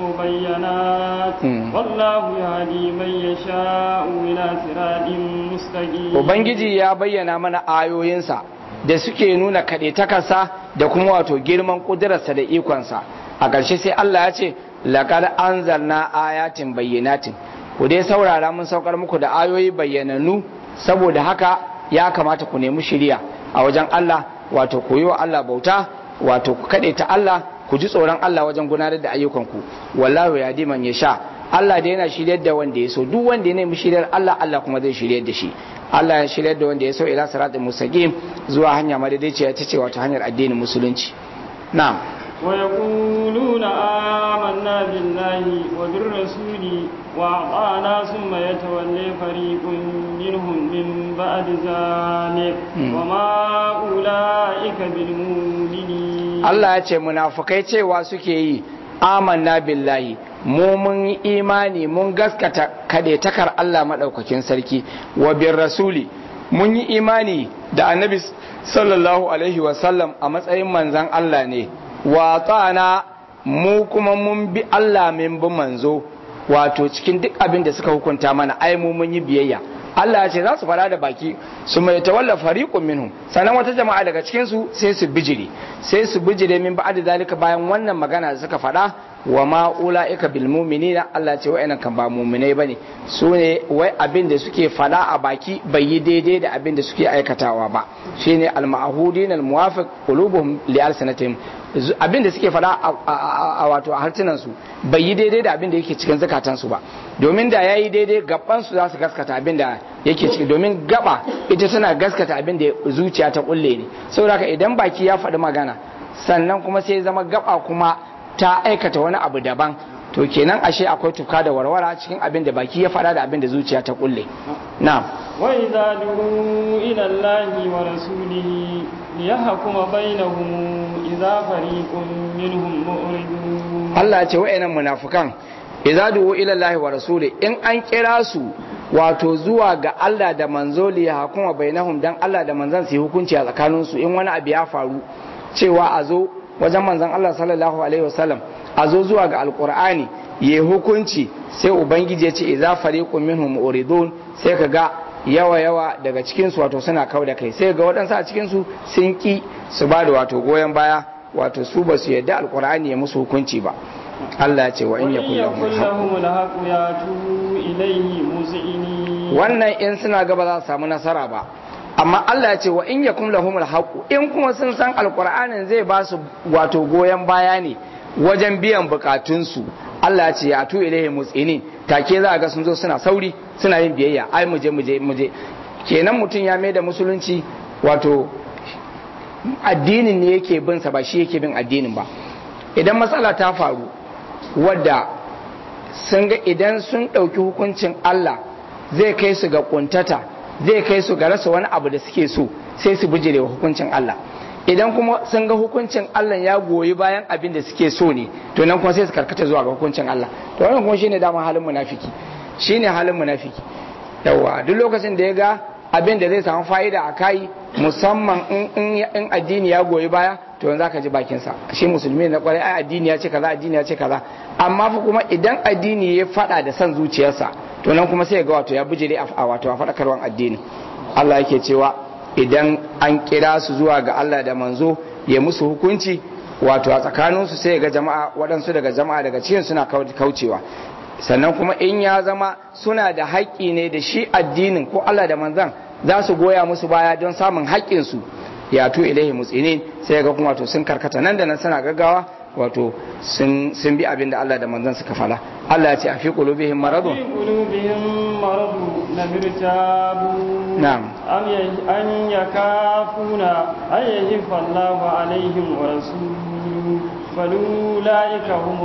مبينات والله يهدي من يشاء إلى صراط مستقيم Ubangiji ya bayyana mana ayoyinsa da suke nuna kaɗaitakarsa da kuma wato girman ƙudurarsa da ikonsa a ƙarshe sai Allah ya ce laƙar anzalna ayatin bayyanatin ku dai saurara mun saukar muku da ayoyi bayyananu saboda haka ya kamata ku nemi shiriya a wajen Allah wato ku yi wa Allah bauta wato ku kaɗe ta Allah ku ji tsoron Allah wajen gudanar da ayyukanku wallahu ya diman ya sha Allah da yana shiryar da wanda ya so duk wanda ya nemi shiryar Allah Allah kuma zai shiryar da shi Allah ya shiryar da wanda ya so ila siratul mustaqim zuwa hanya madaidaiciya ta ce wato hanyar addinin musulunci na'am ويقولون آمنا بالله وبالرسول وأطعنا ثم يتولي فريق منهم من بعد ذلك وما أولئك بالمؤمنين Allah ya ce munafukai cewa suke yi amanna billahi mu mun yi imani mun gaskata takar Allah maɗaukakin sarki wa bin rasuli mun yi imani da annabi sallallahu alaihi wasallam a matsayin manzan Allah ne wa tsana mu kuma mun bi Allah min bi manzo wato cikin duk abin da suka hukunta mana ai mu mun yi biyayya Allah ya ce za su fara da baki su mai tawalla fariqun minhum sannan wata jama'a daga cikin su sai su bijire sai su bijire min ba'da zalika bayan wannan magana da suka faɗa wa ma ulaika bil mu'minina Allah ce wa'annan kan ba mu'minai bane su ne wai abin da suke fada a baki bai yi daidai da abin da suke aikatawa ba shine al ma'hudin al muwafiq qulubuhum li alsanatihim abin da suke fada a wato a hartunan su bai yi daidai da abin da yake cikin zakatan su ba domin da yayi daidai gaban su za su gaskata abin da yake ciki domin gaba ita tana gaskata abin da zuciya ta kulle ne saboda idan baki ya faɗi magana sannan kuma sai zama gaba kuma ta aikata wani abu daban to kenan ashe akwai tuka da warwara cikin abin da baki ya faɗa da abin da zuciya ta kulle na wa idza du'u ila allahi wa rasulihi liyahkuma bainahum idza fariqun minhum mu'ridun Allah ya ce wa'annan munafikan idza du'u ila allahi wa rasuli in an kira su wato zuwa ga Allah da manzo liyahkuma bainahum dan Allah da manzon su yi hukunci a tsakaninsu in wani abu ya faru cewa a zo wajen manzon Allah sallallahu alaihi wasallam a zo zuwa ga alkur'ani ya hukunci sai ubangiji ya ce idza fariqun minhum muridun sai ka ga yawa yawa daga cikin su wato suna kau da kai sai ga waɗansu a cikin su sun ki su ba da wato goyon baya wato su ba su yadda alkur'ani ya musu hukunci ba Allah ya ce wa in yakun lahum alhaqu yatu ilayhi muzini wannan in suna gaba za su samu nasara ba amma Allah ya ce wa in yakum lahumul haqu in kuma sun san alqur'anin zai ba su wato goyen baya ne wajen biyan bukatunsu Allah ya ce ya tu ilaihi musinin take za ga sun zo suna sauri suna yin biyayya ai muje muje muje kenan mutum ya mai da musulunci wato addinin ne yake bin sa ba shi yake bin addinin ba idan matsala ta faru wadda sun ga idan sun ɗauki hukuncin Allah zai kai su ga kuntata zai kai su ga rasa wani abu da suke so sai su bijire wa hukuncin Allah idan kuma sun ga hukuncin Allah ya goyi bayan abin da suke so ne to nan kuma sai su karkata zuwa ga hukuncin Allah to wannan kuma shine dama halin munafiki shine halin munafiki yawa duk lokacin da ya ga abin da zai samu fa'ida a kai musamman in addini ya goyi baya to yanzu zaka ji bakin sa shi musulmi na kwarai ai addini ya ce kaza addini ya ce kaza amma fa kuma idan addini ya fada da san zuciyarsa to nan kuma sai ga wato ya bijire a wato a fadakarwan addini Allah yake cewa idan an kira su zuwa ga Allah da manzo ya musu hukunci wato a tsakaninsu sai ga jama'a waɗansu daga jama'a daga cikin suna kaucewa sannan kuma in ya zama suna da haƙƙi ne da shi addinin ko Allah da manzan za su goya musu baya don samun haƙƙinsu ya tu ilaihi mutsinin sai ga kuma to sun karkata nan da nan suna gaggawa wato sun bi abin da Allah da manzan suka fala Allah ya ce a fi qulubihim maradun في قلوبهم مرض لم يرتابوا نعم. أم ي- أن يكافون أن يهف الله عليهم ورسوله بل أولئك هم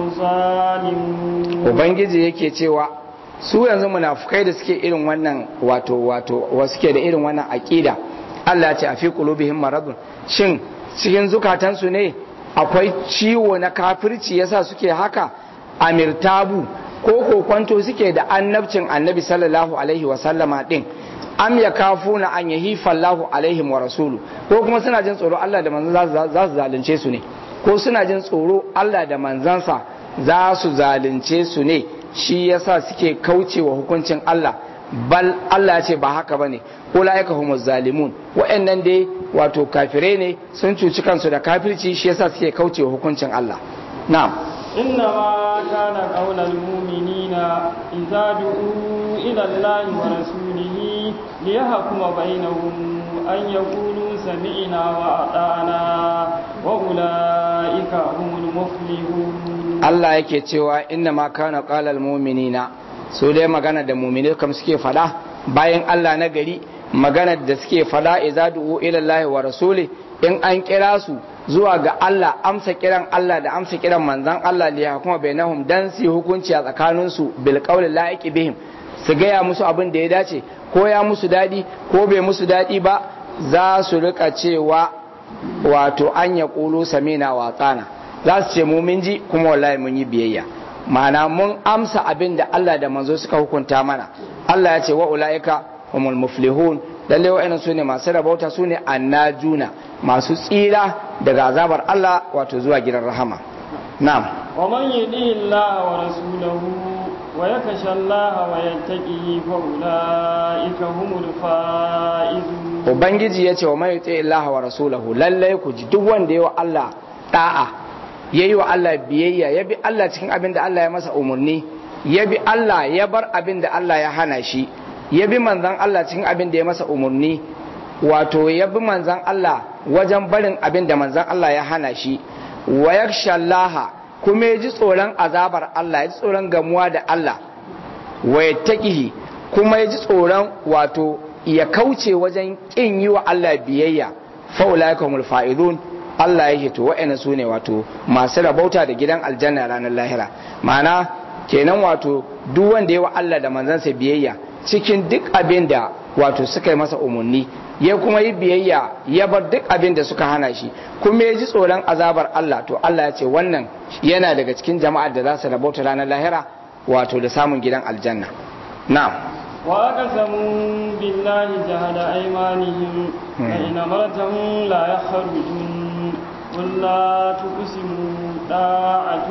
الظالمون ubangiji yake cewa su yanzu munafukai da suke irin wannan wato wato wa suke da irin wannan aqida Allah ya ce a fi qulubihim maradun shin cikin zukatansu ne akwai ciwo na kafirci yasa suke haka amirtabu ko kokwanto suke da annabcin annabi sallallahu alaihi wa sallama din am ya kafuna an yahifa Allahu alaihim wa rasulu ko kuma suna jin tsoro Allah da manzon za su- za su zalunce su ne ko suna jin tsoro Allah da manzansa za su zalunce su ne shi yasa suke kaucewa hukuncin Allah bal Allah ya ce ba haka bane ulaika humuz zalimun wa'annan dai wato kafirai ne sun cuci kansu da kafirci shi yasa suke kaucewa hukuncin Allah na'am إنما كان قول المؤمنين إذا دعوا إلى الله ورسوله ليحكم بينهم أن يقولوا سمعنا وأطعنا وأولئك هم المفلحون Allah yake cewa inna ma kana qalal mu'minina su dai magana da mu'mini kam suke fada bayan Allah na gari magana da suke fada idza du'u ila Allah wa rasuli in an kira su zuwa ga Allah amsa kiran Allah da amsa kiran manzon Allah li hukuma bainahum dan su yi hukunci a tsakanin su bil qawli la'iqi bihim su gaya musu abin da ya dace ko ya musu dadi ko bai musu dadi ba za su rika cewa wato an ya ƙulu samina wa tsana za su ce mu mun ji kuma wallahi mun yi biyayya ma'ana mun amsa abin da Allah da manzo suka hukunta mana Allah ya ce wa ulaika humul muflihun lalle wa'annan sune masu rabauta sune annajuna masu tsira daga azabar Allah wato zuwa gidan rahama na'am ومن يطع الله ورسوله ويخشى الله ويتقيه فأولئك هم الفائزون ubangiji ya ce wa mai yuti Allah wa rasulahu lallai ku ji duk wanda yawa Allah da'a ya yi wa Allah biyayya ya bi Allah cikin abin da Allah ya masa umarni ya bi Allah ya bar abin da Allah ya hana shi ya bi manzan Allah cikin abin da ya masa umarni wato ya bi manzan Allah wajen barin abin da manzan Allah ya hana shi wa yakshallaha kuma ya ji tsoron azabar Allah ya ji tsoron gamuwa da Allah wa yattaqihi kuma ya ji tsoron wato ya kauce wajen kin yi wa Allah biyayya fa ulaikumul fa'idun Allah ya to wa'ina su ne wato masu rabauta da gidan aljanna ranar lahira ma'ana kenan wato duk wanda ya wa Allah da manzansa biyayya cikin duk abin da wato suka yi masa umarni ya kuma yi biyayya ya bar duk abin da suka hana shi kuma ya ji tsoron azabar Allah to Allah ya ce wannan yana daga cikin jama'ar da za su rabauta ranar lahira wato da samun gidan aljanna na'am وأقسموا بالله جهد أيمانهم فإن أمرتهم لا يخرجون قل لا تقسموا طاعة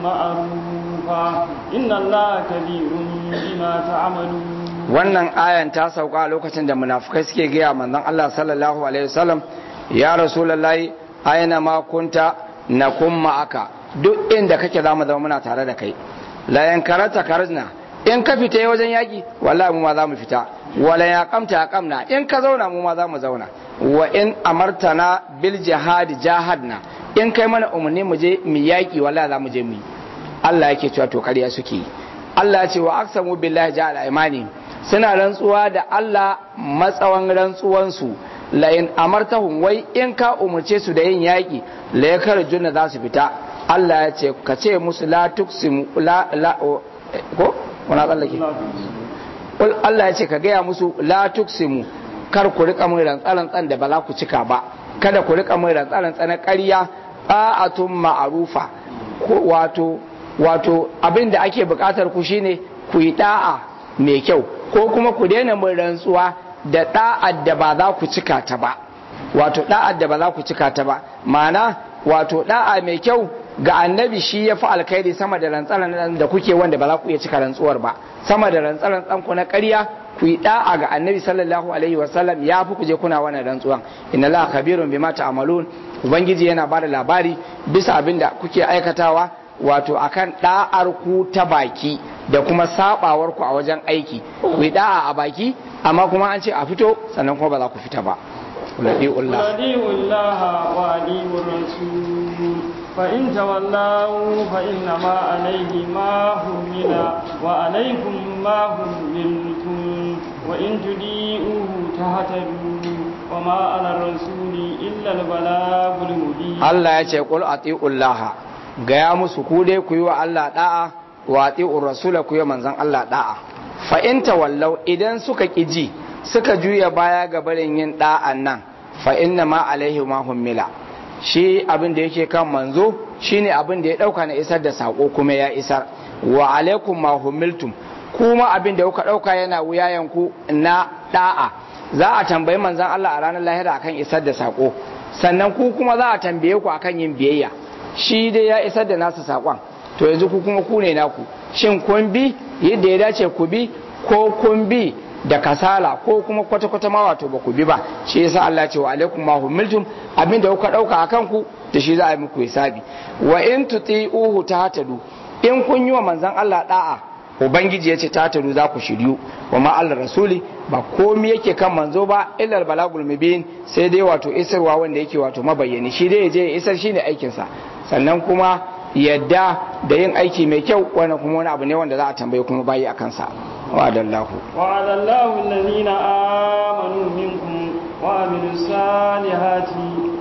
معروفة إن الله كبير بما تعملون wannan ayan ta sauka lokacin da munafukai suke gaya manzon Allah sallallahu alaihi wasallam ya rasulullahi ayana ma kunta nakum ma'aka duk inda kake zamu zama muna tare da kai la yankarata karajna in ka fita wajen yaki wallahi mu ma za mu fita wala ya kamta kamna in ka zauna mu ma za mu zauna wa in amartana bil jihad jahadna in kai mana umarni mu je mu yaki wallahi za mu je mu yi Allah yake cewa to kariya suke yi Allah ya ce wa aqsamu billahi ja'ala imani suna rantsuwa da Allah matsawan rantsuwansu la in amartahum wai in ka umarce su da yin yaki la yakarjuna za su fita Allah ya ce ka ce musu la tuksimu la la ko wani tsallake Allah ya ce ka gaya musu la tuksimu kar ku rika mai rantsarantsan da ba za ku cika ba kada ku rika mai rantsarantsan na ƙarya ta'atun ma'arufa wato wato abin da ake buƙatar ku shine ku yi da'a mai kyau ko kuma ku daina mai rantsuwa da da'ar da ba za ku cika ta ba wato da'ar da ba za ku cika ta ba ma'ana wato da'a mai kyau ga annabi shi ya fi alkhairi sama da rantsaran da kuke wanda ba za ku iya cika rantsuwar ba sama da rantsaran ɗanku na ƙarya ku yi da'a ga annabi sallallahu alaihi wasallam ya fi kuje kuna wannan rantsuwan inna la khabirun bima ta'malun ubangiji yana ba da labari bisa abin da kuke aikatawa wato akan da'ar ku ta baki da kuma sabawar ku a wajen aiki ku yi da'a a baki amma kuma an ce a fito sannan kuma ba za ku fita ba ولديء الله ولي الرسول فإن تولوا فإنما عليه ما حمل وعليكم ما حملتم وإن تديئوه تهتدوا وما على الرسول إلا البلاغ المبين الله يقول أطيعوا الله gaya musu ku dai ku yi wa Allah da'a wa ati'ur rasula ku yi manzon Allah da'a fa in tawallau idan suka ji suka juya baya ga barin yin da'an nan fa inna ma alaihi ma hummila shi abin da yake kan manzo shine abin da ya dauka na isar da sako kuma ya isar wa alaikum ma hummiltum kuma abin da kuka dauka yana wuyayen ku na da'a za a tambayi manzon Allah a ranar lahira akan isar da sako sannan ku kuma za a tambaye ku akan yin biyayya shi dai ya isar da nasa sakon to yanzu ku kuma ku ne naku shin kun bi yadda ya dace ku bi ko kun bi da kasala ko kuma kwata-kwata ma wato ba ku bi ba shi yasa Allah ce wa alaikum ma humiltum abin da kuka dauka akan ku da shi za a yi muku hisabi wa in tuti'uhu tahtadu in kun yi wa manzon Allah da'a ubangiji yace tahtadu za ku shiryu wa ma Allah rasuli ba komai yake kan manzo ba illal balagul mubin sai dai wato isarwa wanda yake wato mabayyani shi dai je ya isar shine aikin sa sannan kuma yadda da yin aiki mai kyau wannan kuma wani abu ne wanda za a tambaye kuma bayi a kansa وعد الله وعد الله الذين آمنوا منكم وعملوا الصالحات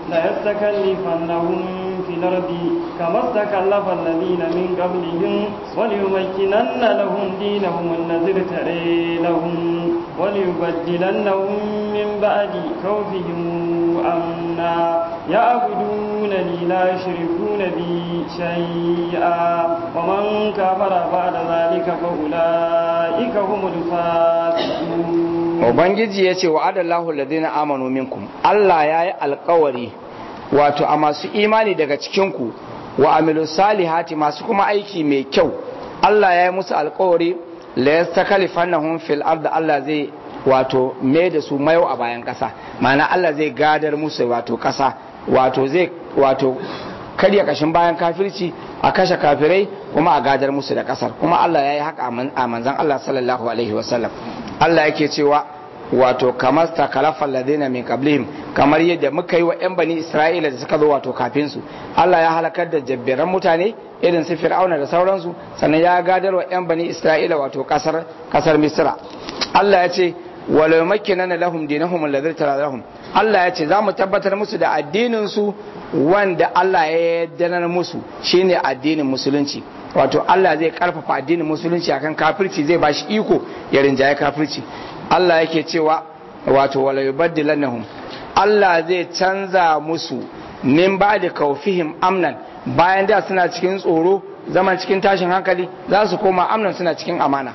ليستكلفنهم في الأرض كما استكلف الذين من قبلهم وليمكنن لهم دينهم الذي ارتدي لهم وليبدلنهم من بعد خوفهم أمنا يعبدونني لا يشركون بي شيئا ومن كفر بعد ذلك فأولئك هم الفاسقون Ubangiji ya ce wa adallahu ladina amanu minkum Allah ya yi alkawari wato a masu imani daga cikinku wa amilu salihati masu kuma aiki mai kyau Allah ya yi musu alkawari la yastakalifannahum fil ard Allah zai wato mai da su mayo a bayan ƙasa ma'ana Allah zai gadar musu wato ƙasa wato zai wato karya kashin bayan kafirci a kashe kafirai kuma a gadar musu da kasar kuma Allah ya yi haka a manzan Allah sallallahu alaihi wasallam Allah yake cewa wato kamar takalafan ladina min qablihim kamar yadda muka yi wa yan bani Isra'ila da suka zo wato kafin su Allah ya halakar da jabbiran mutane irin su Fir'auna da sauransu sannan ya gadar wa yan bani Isra'ila wato kasar kasar Misra Allah ya ce walau makkinana lahum dinahum alladhi lahum Allah ya ce za mu tabbatar musu da addinin su wanda Allah ya yarda musu shine addinin musulunci wato Allah zai karfafa addinin musulunci akan kafirci zai bashi iko ya rinjaye kafirci Allah yake cewa wato wala yubaddilannahum Allah zai canza musu min ba'da kaufihim amnan bayan da suna cikin tsoro zaman cikin tashin hankali za su koma amnan suna cikin amana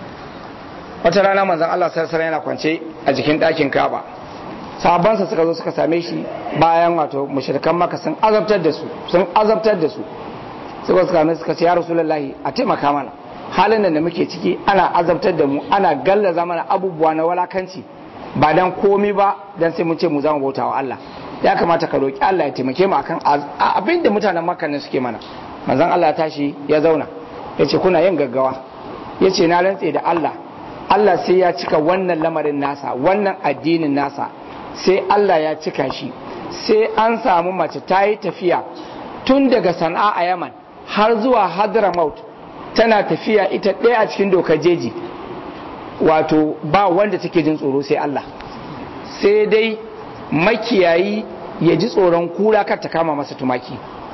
wata rana manzon Allah sarsara yana kwance a jikin ɗakin Ka'aba sahabbansa suka zo suka same shi bayan wato mushrikan maka sun azabtar da su sun azabtar da su suka suka mai suka ce ya rasulullahi a taimaka mana halin da muke ciki ana azabtar da mu ana gallaza mana abubuwa na walakanci ba dan komi ba dan sai mun ce mu zama bauta wa Allah ya kamata ka roki Allah ya taimake mu akan abin da mutanen makka ne suke mana manzon Allah ya tashi ya zauna ya ce kuna yin gaggawa ya ce na rantse da Allah Allah sai ya cika wannan lamarin nasa wannan addinin nasa sai Allah ya cika shi sai an samu mace ta yi tafiya tun daga sana'a a yaman har zuwa hadramaut tana tafiya ita ɗaya a cikin dokar jeji wato ba wanda take jin tsoro sai Allah sai dai makiyayi ya ji tsoron kura kar ta kama masa tumaki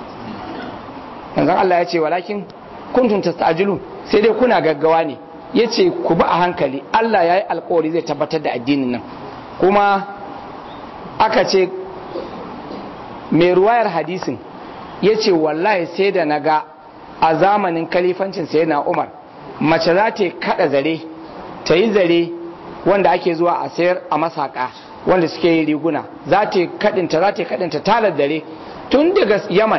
yanzu Allah ya ce walakin kuntum tasta'jilu sai dai kuna gaggawa ne yace ku bi a hankali Allah ya yi alkawari zai tabbatar da addinin nan kuma aka ce mai ruwayar hadisin ya ce wallahi sai da na ga a zamanin kalifancin sai na umar mace za ta kada zare ta yi zare wanda ake zuwa a sayar a masaka wanda suke yi riguna za ta kadinta za ta kadinta talar dare tun daga yaman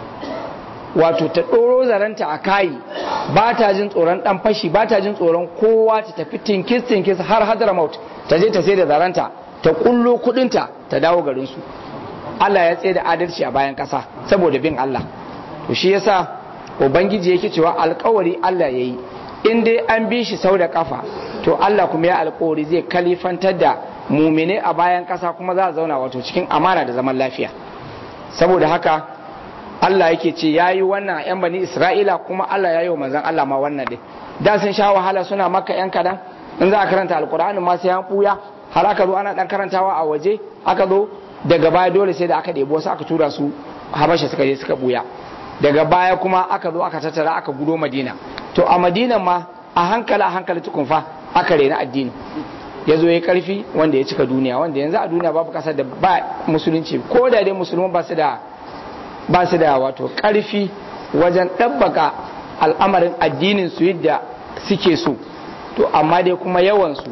wato ta ɗoro zaranta a kayi ba ta jin tsoron ɗan fashi ba ta jin tsoron kowa ta tafi tinkis tinkis har hadramaut ta je ta sai da zaranta ta kullo kudinta ta dawo garinsu Allah ya tsaye da adalci a bayan ƙasa saboda bin Allah to shi yasa ubangiji yake cewa alkawari Allah ya yi in dai an bi shi sau da kafa to Allah kuma ya alkawari zai kalifantar da mumine a bayan ƙasa kuma za a zauna wato cikin amana da zaman lafiya saboda haka Allah yake ce ya yi wannan yan bani Isra'ila kuma Allah ya yi wa manzan Allah ma wannan dai da sun sha wahala suna maka yan kadan in za a karanta alkur'ani ma sai an buya har aka zo ana dan karantawa a waje aka zo daga baya dole sai da aka ɗebo wasu aka tura su habasha suka je suka buya daga baya kuma aka zo aka tattara aka gudo madina to a madina ma a hankali a hankali tukun fa aka rena addini ya zo ya karfi wanda ya cika duniya wanda yanzu a duniya babu kasar da ba musulunci ko da dai musulman ba su da ba su da wato karfi wajen ɗabbaka al'amarin addinin su yadda suke so to amma dai kuma yawansu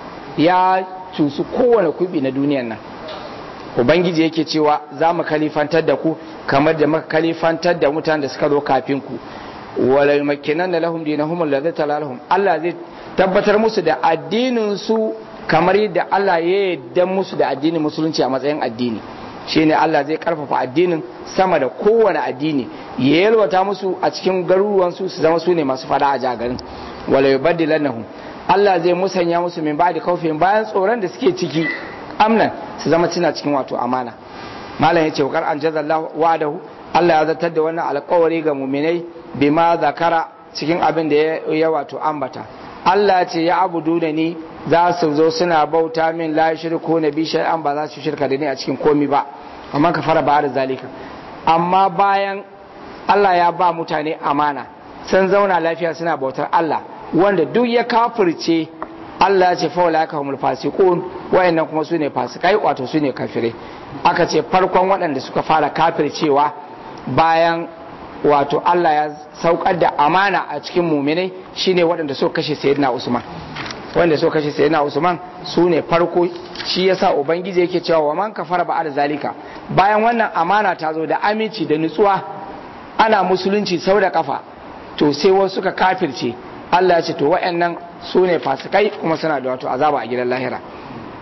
ya cusu kowane kubi na duniyan nan ubangiji yake cewa za mu kalifantar da ku kamar da muka kalifantar da mutanen da suka zo kafin ku wala yumakkinan da lahum dinahum alladhi talalahum Allah zai tabbatar musu da addinin su kamar yadda Allah ya yarda musu da addinin musulunci a matsayin addini shine Allah zai karfafa addinin sama da kowane addini ya yalwata musu a cikin garuruwan su su zama su ne masu fada a jagarin wala yubaddilannahum Allah zai musanya musu min ba'di kaufin bayan tsoron da suke ciki amnan su zama cina cikin wato amana malam yace wa an jazallahu wa'adahu Allah ya zartar da wannan alƙawari ga mu'minai bima zakara cikin abin da ya wato ambata Allah ce ya abudu da ni za su zo suna bauta min la shirku na bi shay'an ba za su shirka da ni a cikin komi ba amma ka fara ba da zalika amma bayan Allah ya ba mutane amana sun zauna lafiya suna bautar Allah wanda duk ya kafirce Allah ya ce fa wala kahumul fasiqun wayannan kuma su ne fasikai wato su ne kafirai aka ce farkon waɗanda suka fara kafircewa bayan wato Allah ya saukar da amana a cikin muminai shine waɗanda suka kashe sayyidina Usman wanda suka kashe sayyidina Usman su ne farko shi yasa ubangiji yake cewa wa man kafara ba da zalika bayan wannan amana ta zo da aminci da nutsuwa ana musulunci sau da kafa to sai wasu suka kafirce Allah ya ce to waɗannan su ne fasikai kuma suna da wato azaba a gidan lahira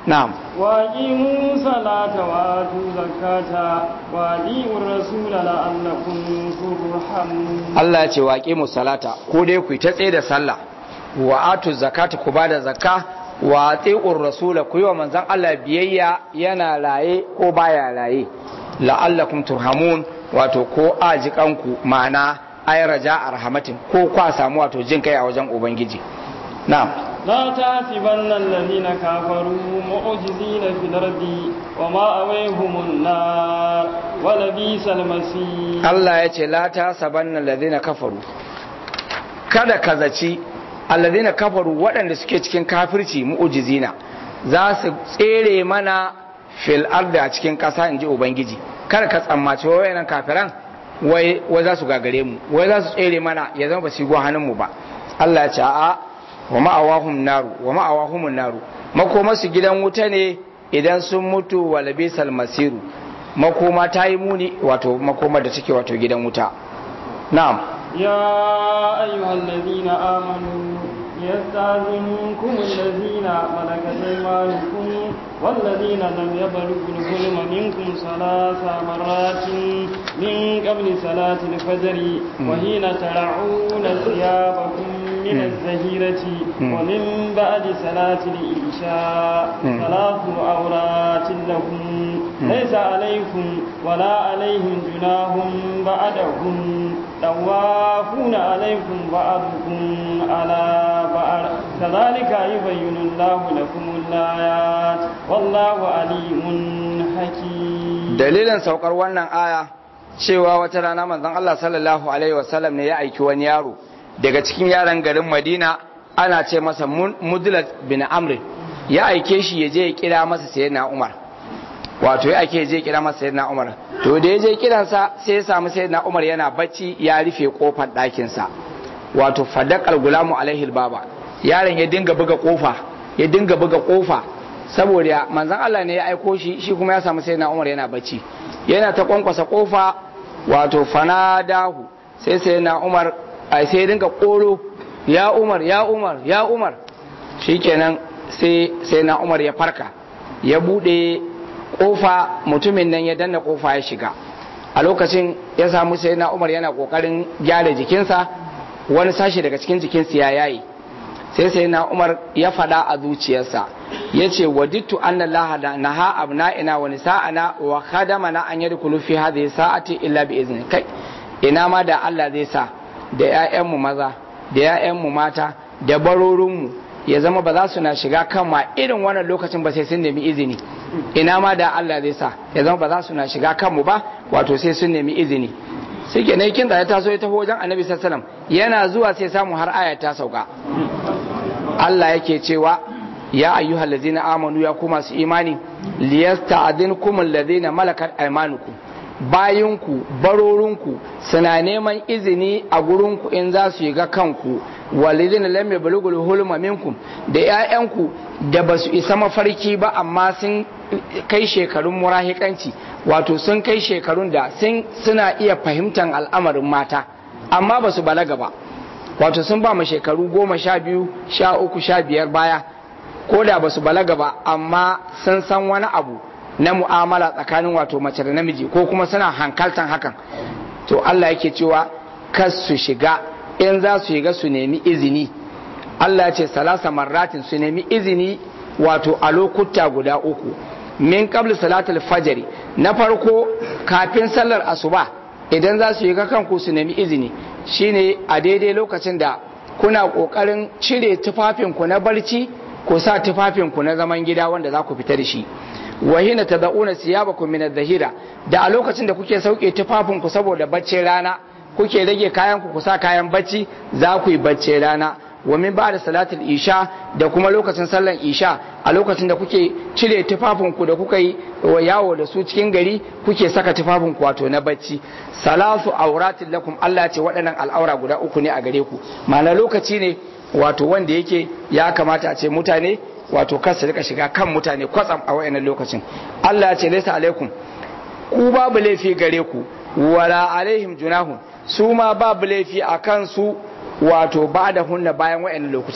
na'am وأقيموا الصلاة وآتوا الزكاة وأطيعوا الرسول لعلكم ترحمون Allah ya ce wa aqimu salata ko dai ku yi ta tsaye da sallah wa atu zakata ku bada zakka wa atiqur rasula ku yi wa manzon Allah biyayya yana raye ko baya raye la'allakum turhamun wato ko ajikanku ma'ana ay raja arhamatin ko kwa samu wato jin kai a wajen ubangiji na'am لا تحسبن الذين كفروا معجزين في الأرض ومأويهم النار ولبئس المصير Allah ya ce la ta sabanna alladhina kafaru kada ka zaci alladhina kafaru waɗanda suke cikin kafirci mu'ujizina za su tsere mana fil ardi a cikin ƙasa in ji ubangiji kada ka tsammaci wai wayannan kafiran wai wai za su gagare mu wai za su tsere mana ya zama ba su yi hannun mu ba Allah ya ce a'a wa ma'awahum naru wa ma'awahumun naru makoma su gidan wuta ne idan sun mutu wa labisal masiru makoma ta yi muni wato makoma da take wato gidan wuta na'am يا أيها الذين آمنوا يستاذنكم الذين ملكت أيمانكم والذين لم يبلغوا الحلم منكم ثلاث مرات من قبل صلاة الفجر وحين ترعون ثيابكم من الزهيرة ومن بعد صلاة العشاء ثلاث عورات لكم ليس عليكم ولا عليهم جناح بعدهم طوافون عليكم بعضكم على بعض كذلك يبين الله لكم الآيات والله عليم حكيم dalilin saukar wannan aya cewa wata rana manzon Allah sallallahu alaihi wasallam ne ya aiki wani yaro daga cikin yaran garin Madina ana ce masa Mudlat bin Amr ya aike shi ya je ya kira masa sayyidina Umar wato ya ake je kira masa sayyidina Umar to da ya je kiransa sai ya samu sayyidina Umar yana bacci ya rufe kofar ɗakin sa wato fadaqal gulamu alaihi baba yaron ya dinga buga kofa ya dinga buga kofa saboda manzon Allah ne ya aiko shi shi kuma ya samu sayyidina Umar yana bacci yana ta kwankwasa kofa wato fanadahu sai sayyidina Umar ai sai ya dinga koro ya Umar ya Umar ya Umar shikenan sai sayyidina Umar ya farka ya bude kofa mutumin nan ya danna kofa ya shiga a lokacin ya samu sai na umar yana kokarin gyara jikinsa wani sashi daga cikin jikinsa ya yayi sai sai na umar ya fada a zuciyarsa ya ce wadittu an Allah da naha abna'ina wa nisa'ana wa khadamana an yadkhulu fi hadhihi sa'ati illa bi izni kai ina ma da Allah zai sa da ƴaƴanmu maza da ƴaƴanmu mata da barorinmu ya zama ba za su na shiga kan ma irin wannan lokacin ba sai sun nemi izini ina ma da Allah zai sa ya zama ba za su na shiga kanmu ba wato sai sun nemi izini sai ke nai kin da ya taso ya taho wajen annabi sallallahu yana zuwa sai samu har aya ta sauka Allah yake cewa ya ayyuhal ladzina amanu ya kuma su imani liyasta'dinkum alladhina malakat aymanukum bayinku barorinku suna neman izini a gurinku in za su yi ga kanku walidin lam yablugul hulma minkum da ƴaƴanku da basu isa mafarki ba amma sun kai shekarun murahikanci wato sun kai shekarun da sun suna iya fahimtar al'amarin mata amma basu balaga ba wato sun ba mu shekaru goma sha biyu sha uku sha biyar baya ko da basu balaga ba amma sun san wani abu na mu'amala tsakanin wato mace da namiji ko kuma suna hankaltan hakan to Allah yake cewa kas su shiga in za su shiga su nemi izini Allah ya ce salasa marratin su nemi izini wato a lokuta guda uku min qabl salatul fajr na farko kafin sallar asuba idan za su shiga kanku su nemi izini shine a daidai lokacin da kuna kokarin cire tufafinku na barci ko sa tufafinku na zaman gida wanda za ku fita da shi wa hina tad'una siyabakum min adh-dhahira da a lokacin da kuke sauke tufafin ku saboda baccin rana kuke rage kayan ku sa kayan bacci za ku yi baccin rana wa min ba'da salatul isha da kuma lokacin sallan isha a lokacin da kuke cire tufafin ku da kuka yi yawo da su cikin gari kuke saka tufafin ku wato na bacci salatu auratin lakum Allah ce waɗannan al'aura guda uku ne a gare ku ma'ana lokaci ne wato wanda yake ya kamata a ce mutane wato kar su rika shiga kan mutane kwatsam a wayannan lokacin Allah ya ce laysa alaikum ku babu laifi gare ku wala alaihim junahun su ma babu laifi a kansu wato ba da hunna bayan wayannan lokutan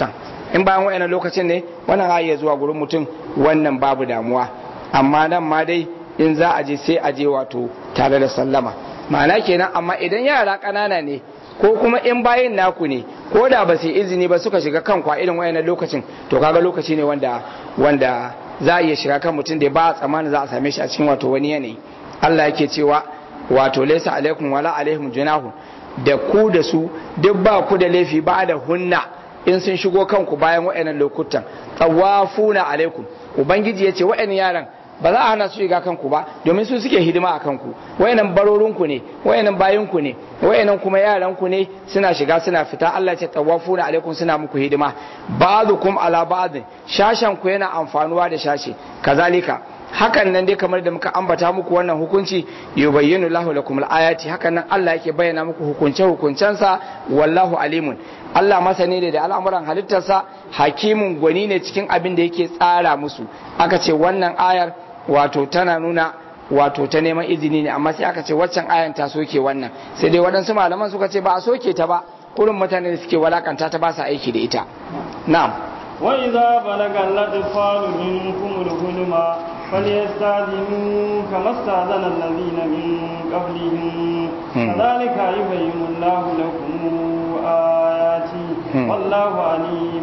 in bayan wayannan lokacin ne wannan za iya zuwa gurin mutum wannan babu damuwa amma nan ma dai in za a je sai a je wato tare da sallama ma'ana kenan amma idan yara ƙanana ne ko kuma in bayin naku ne ko da ba su izini ba suka shiga kan kwa irin wayannan lokacin to kaga lokaci ne wanda wanda za a iya shiga kan mutum da ba a tsammanin za a same shi a cikin wato wani yanayi Allah yake cewa wato laysa alaikum wala alaihim junahu da ku da su duk ba ku da laifi ba da hunna in sun shigo kanku bayan wayannan lokutan tawafuna alaikum ubangiji ya ce wayannan yaran ba za a hana su shiga kanku ba domin su suke hidima a kanku wayannan barorinku ne wayannan bayinku ne wayannan kuma yaranku ne suna shiga suna fita Allah ce tawafuna alaikum suna muku hidima ba'dukum ala ba'd shashan ku yana amfanuwa da shashi kazalika hakan nan dai kamar da muka ambata muku wannan hukunci yubayyinu lahu lakum al-ayati hakan nan Allah yake bayyana muku hukunce hukuncensa wallahu alimun Allah masani ne da al'amuran halittarsa hakimun gwani ne cikin abin da yake tsara musu aka ce wannan ayar wato tana nuna wato ta neman izini ne amma sai aka ce waccan ayan ta soke wannan sai dai waɗansu malaman suka ce ba a soke ta ba kurin mutane da suke walakanta ta ba sa aiki da ita na'am وإذا بلغ الأطفال منكم الحلم فليستأذنوا كما استأذن الذين من قبلهم كذلك يبين الله لكم آياته والله عليم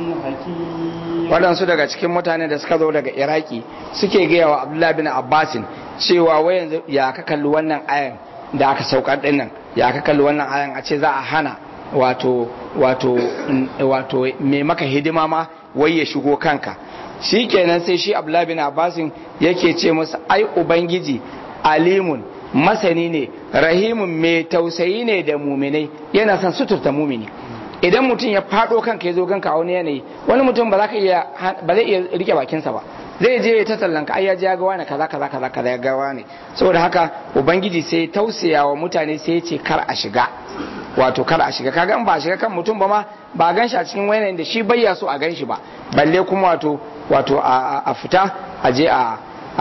حكيم waɗansu daga cikin mutane da suka zo daga iraki suke gaya wa abdullahi bin abbasin cewa wai yanzu ya ka kalli wannan ayan da aka saukar ɗin nan ya ka kalli wannan ayan a ce za a hana wato wato wato mai maka hidima ma wai ya shigo kanka shi kenan sai shi abdullahi bin abbasin yake ce masa ai ubangiji alimun masani ne rahimun mai tausayi ne da muminai yana son suturta mumini idan mutum ya fado kanka ya zo ganka a wani yanayi wani mutum ba za ka iya ba zai iya rike bakinsa ba zai je ya tallan ka ai ya je ya ga wani kaza kaza kaza kaza ya ga wani saboda haka ubangiji sai tausaya wa mutane sai ya ce kar a shiga wato kar a shiga kaga in ba a shiga kan mutum ba ma ba a gan shi a cikin wani da shi bayya so a gan shi ba balle kuma wato wato a fita a je a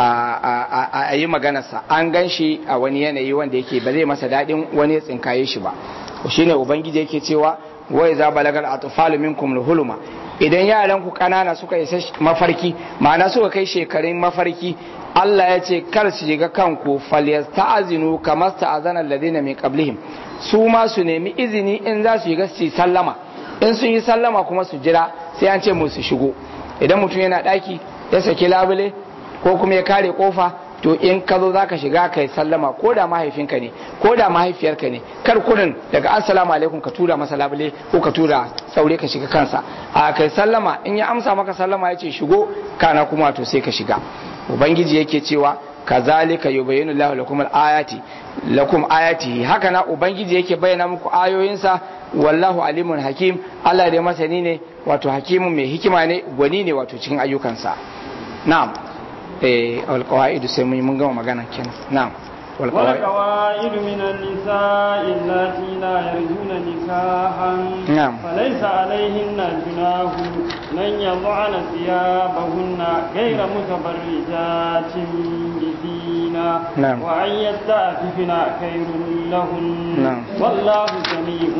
a yi maganarsa an gan shi a wani yanayi wanda yake ba zai masa daɗin wani ya tsinkaye shi ba shine ubangiji yake cewa wai za balagar atfalu minkum huluma idan yaran ku kanana suka isa mafarki ma'ana suka kai shekarun mafarki Allah ya ce kar su shiga kanku falyasta'zinu kama sta'azana alladhina min qablihim su ma su nemi izini in za su shiga su sallama in sun yi sallama kuma su jira sai an ce musu shigo idan mutum yana daki ya saki labule ko kuma ya kare kofa to in ka zo za ka shiga kai sallama ko da mahaifinka ne ko da mahaifiyarka ne kar kurin daga assalamu alaikum ka tura masa labule ko ka tura saure ka shiga kansa a kai sallama in ya amsa maka sallama ya ce shigo kana kuma to sai ka shiga ubangiji yake cewa kazalika yubayyinu lahu lakum ayati lakum ayati haka na ubangiji yake bayyana muku ayoyinsa wallahu alimun hakim Allah da masani ne wato hakimun mai hikima ne gwani ne wato cikin ayyukansa na'am والقواعد سيمي من قوم مغانا كنا نعم والقواعد من النساء اللاتي لا يرجون نكاحا نعم فليس عليهن جناح من يضعن ثيابهن غير متبرجات بزينة نعم. وأن يستعففن خير لهن نعم. والله سميع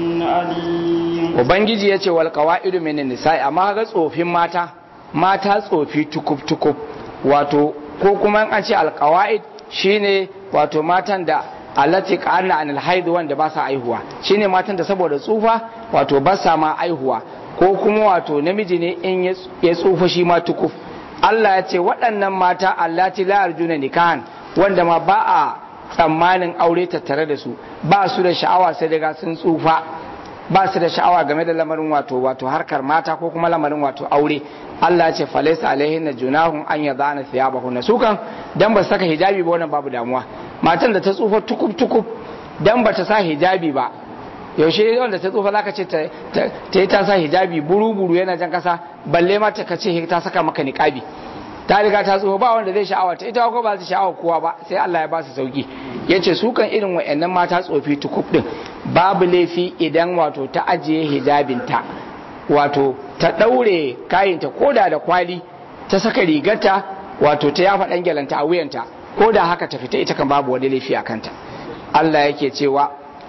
عليم ubangiji ya ce wal qawaidu min nisa'i amma ga tsofin mata mata tsofi tukub tukub wato ko kuma an ce al qawaid shine wato matan da allati qanna anil haid wanda ba sa aihuwa shine matan da saboda tsufa wato ba sa ma aihuwa ko kuma wato namiji ne in ya tsufa shi ma tukuf Allah ya ce waɗannan mata allati la arjuna nikahan wanda ma ba a tsammanin aure tattare da su ba su da sha'awa sai daga sun tsufa ba su da sha'awa game da lamarin wato wato harkar mata ko kuma lamarin wato aure Allah ya ce falaisa alaihin junahun an yadana thiyabahunna su kan dan ba su saka hijabi ba wannan babu damuwa matan da ta tsufa tukub tukub dan ba ta sa hijabi ba yaushe wanda ta tsufa zaka ce ta ta yi ta sa hijabi buru buru yana jan kasa balle ma ta kace ta saka maka niqabi ta riga ta tsufa ba wanda zai sha'awa ta ita ko ba ta sha'awa kowa ba sai Allah ya ba su sauki yace su kan irin wayannan mata tsofi tukub din babu laifi idan wato ta ajiye hijabinta wato ta daure kayanta koda da kwali ta saka rigarta wato ta yafa dan gyalanta a wuyanta ko da haka ta fita ita kan babu wani laifi a kanta Allah yake cewa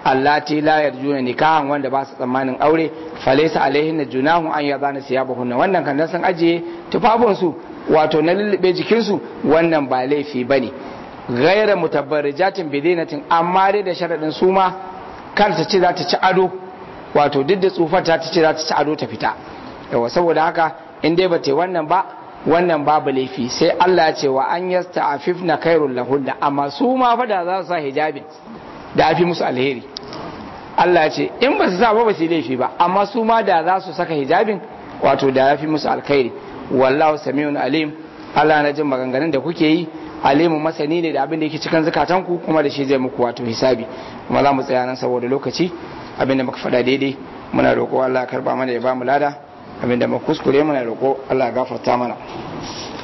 allati la yarjuna nikahan wanda ba su tsammanin aure falaysa alaihin junahun an yadana siyabahunna wannan kan dan san ajiye tufafin su wato na lullube jikin su wannan ba laifi bane gaira mutabarrijatin bidinatin amma dai da sharadin su ma kar ta ce za ta ci ado wato duk da tsufar ta ce za ta ci ado ta fita yawa saboda haka in dai ba ta wannan ba wannan babu laifi sai Allah ya ce wa an yasta afifna khairul lahunna amma su ma fa da za su sa hijabin da afi musu alheri Allah ya ce in ba su sa ba ba su laifi ba amma su ma da za su saka hijabin wato da yafi musu alkhairi wallahu samiun alim Allah na jin maganganun da kuke yi alimu masani ne da abin da yake cikin zukatanku kuma da shi zai muku wato hisabi kuma za mu tsaya nan saboda lokaci abin da muka faɗa daidai muna roƙo Allah ya karba mana ya ba mu lada abin da muka kuskure muna roƙo Allah ya gafarta mana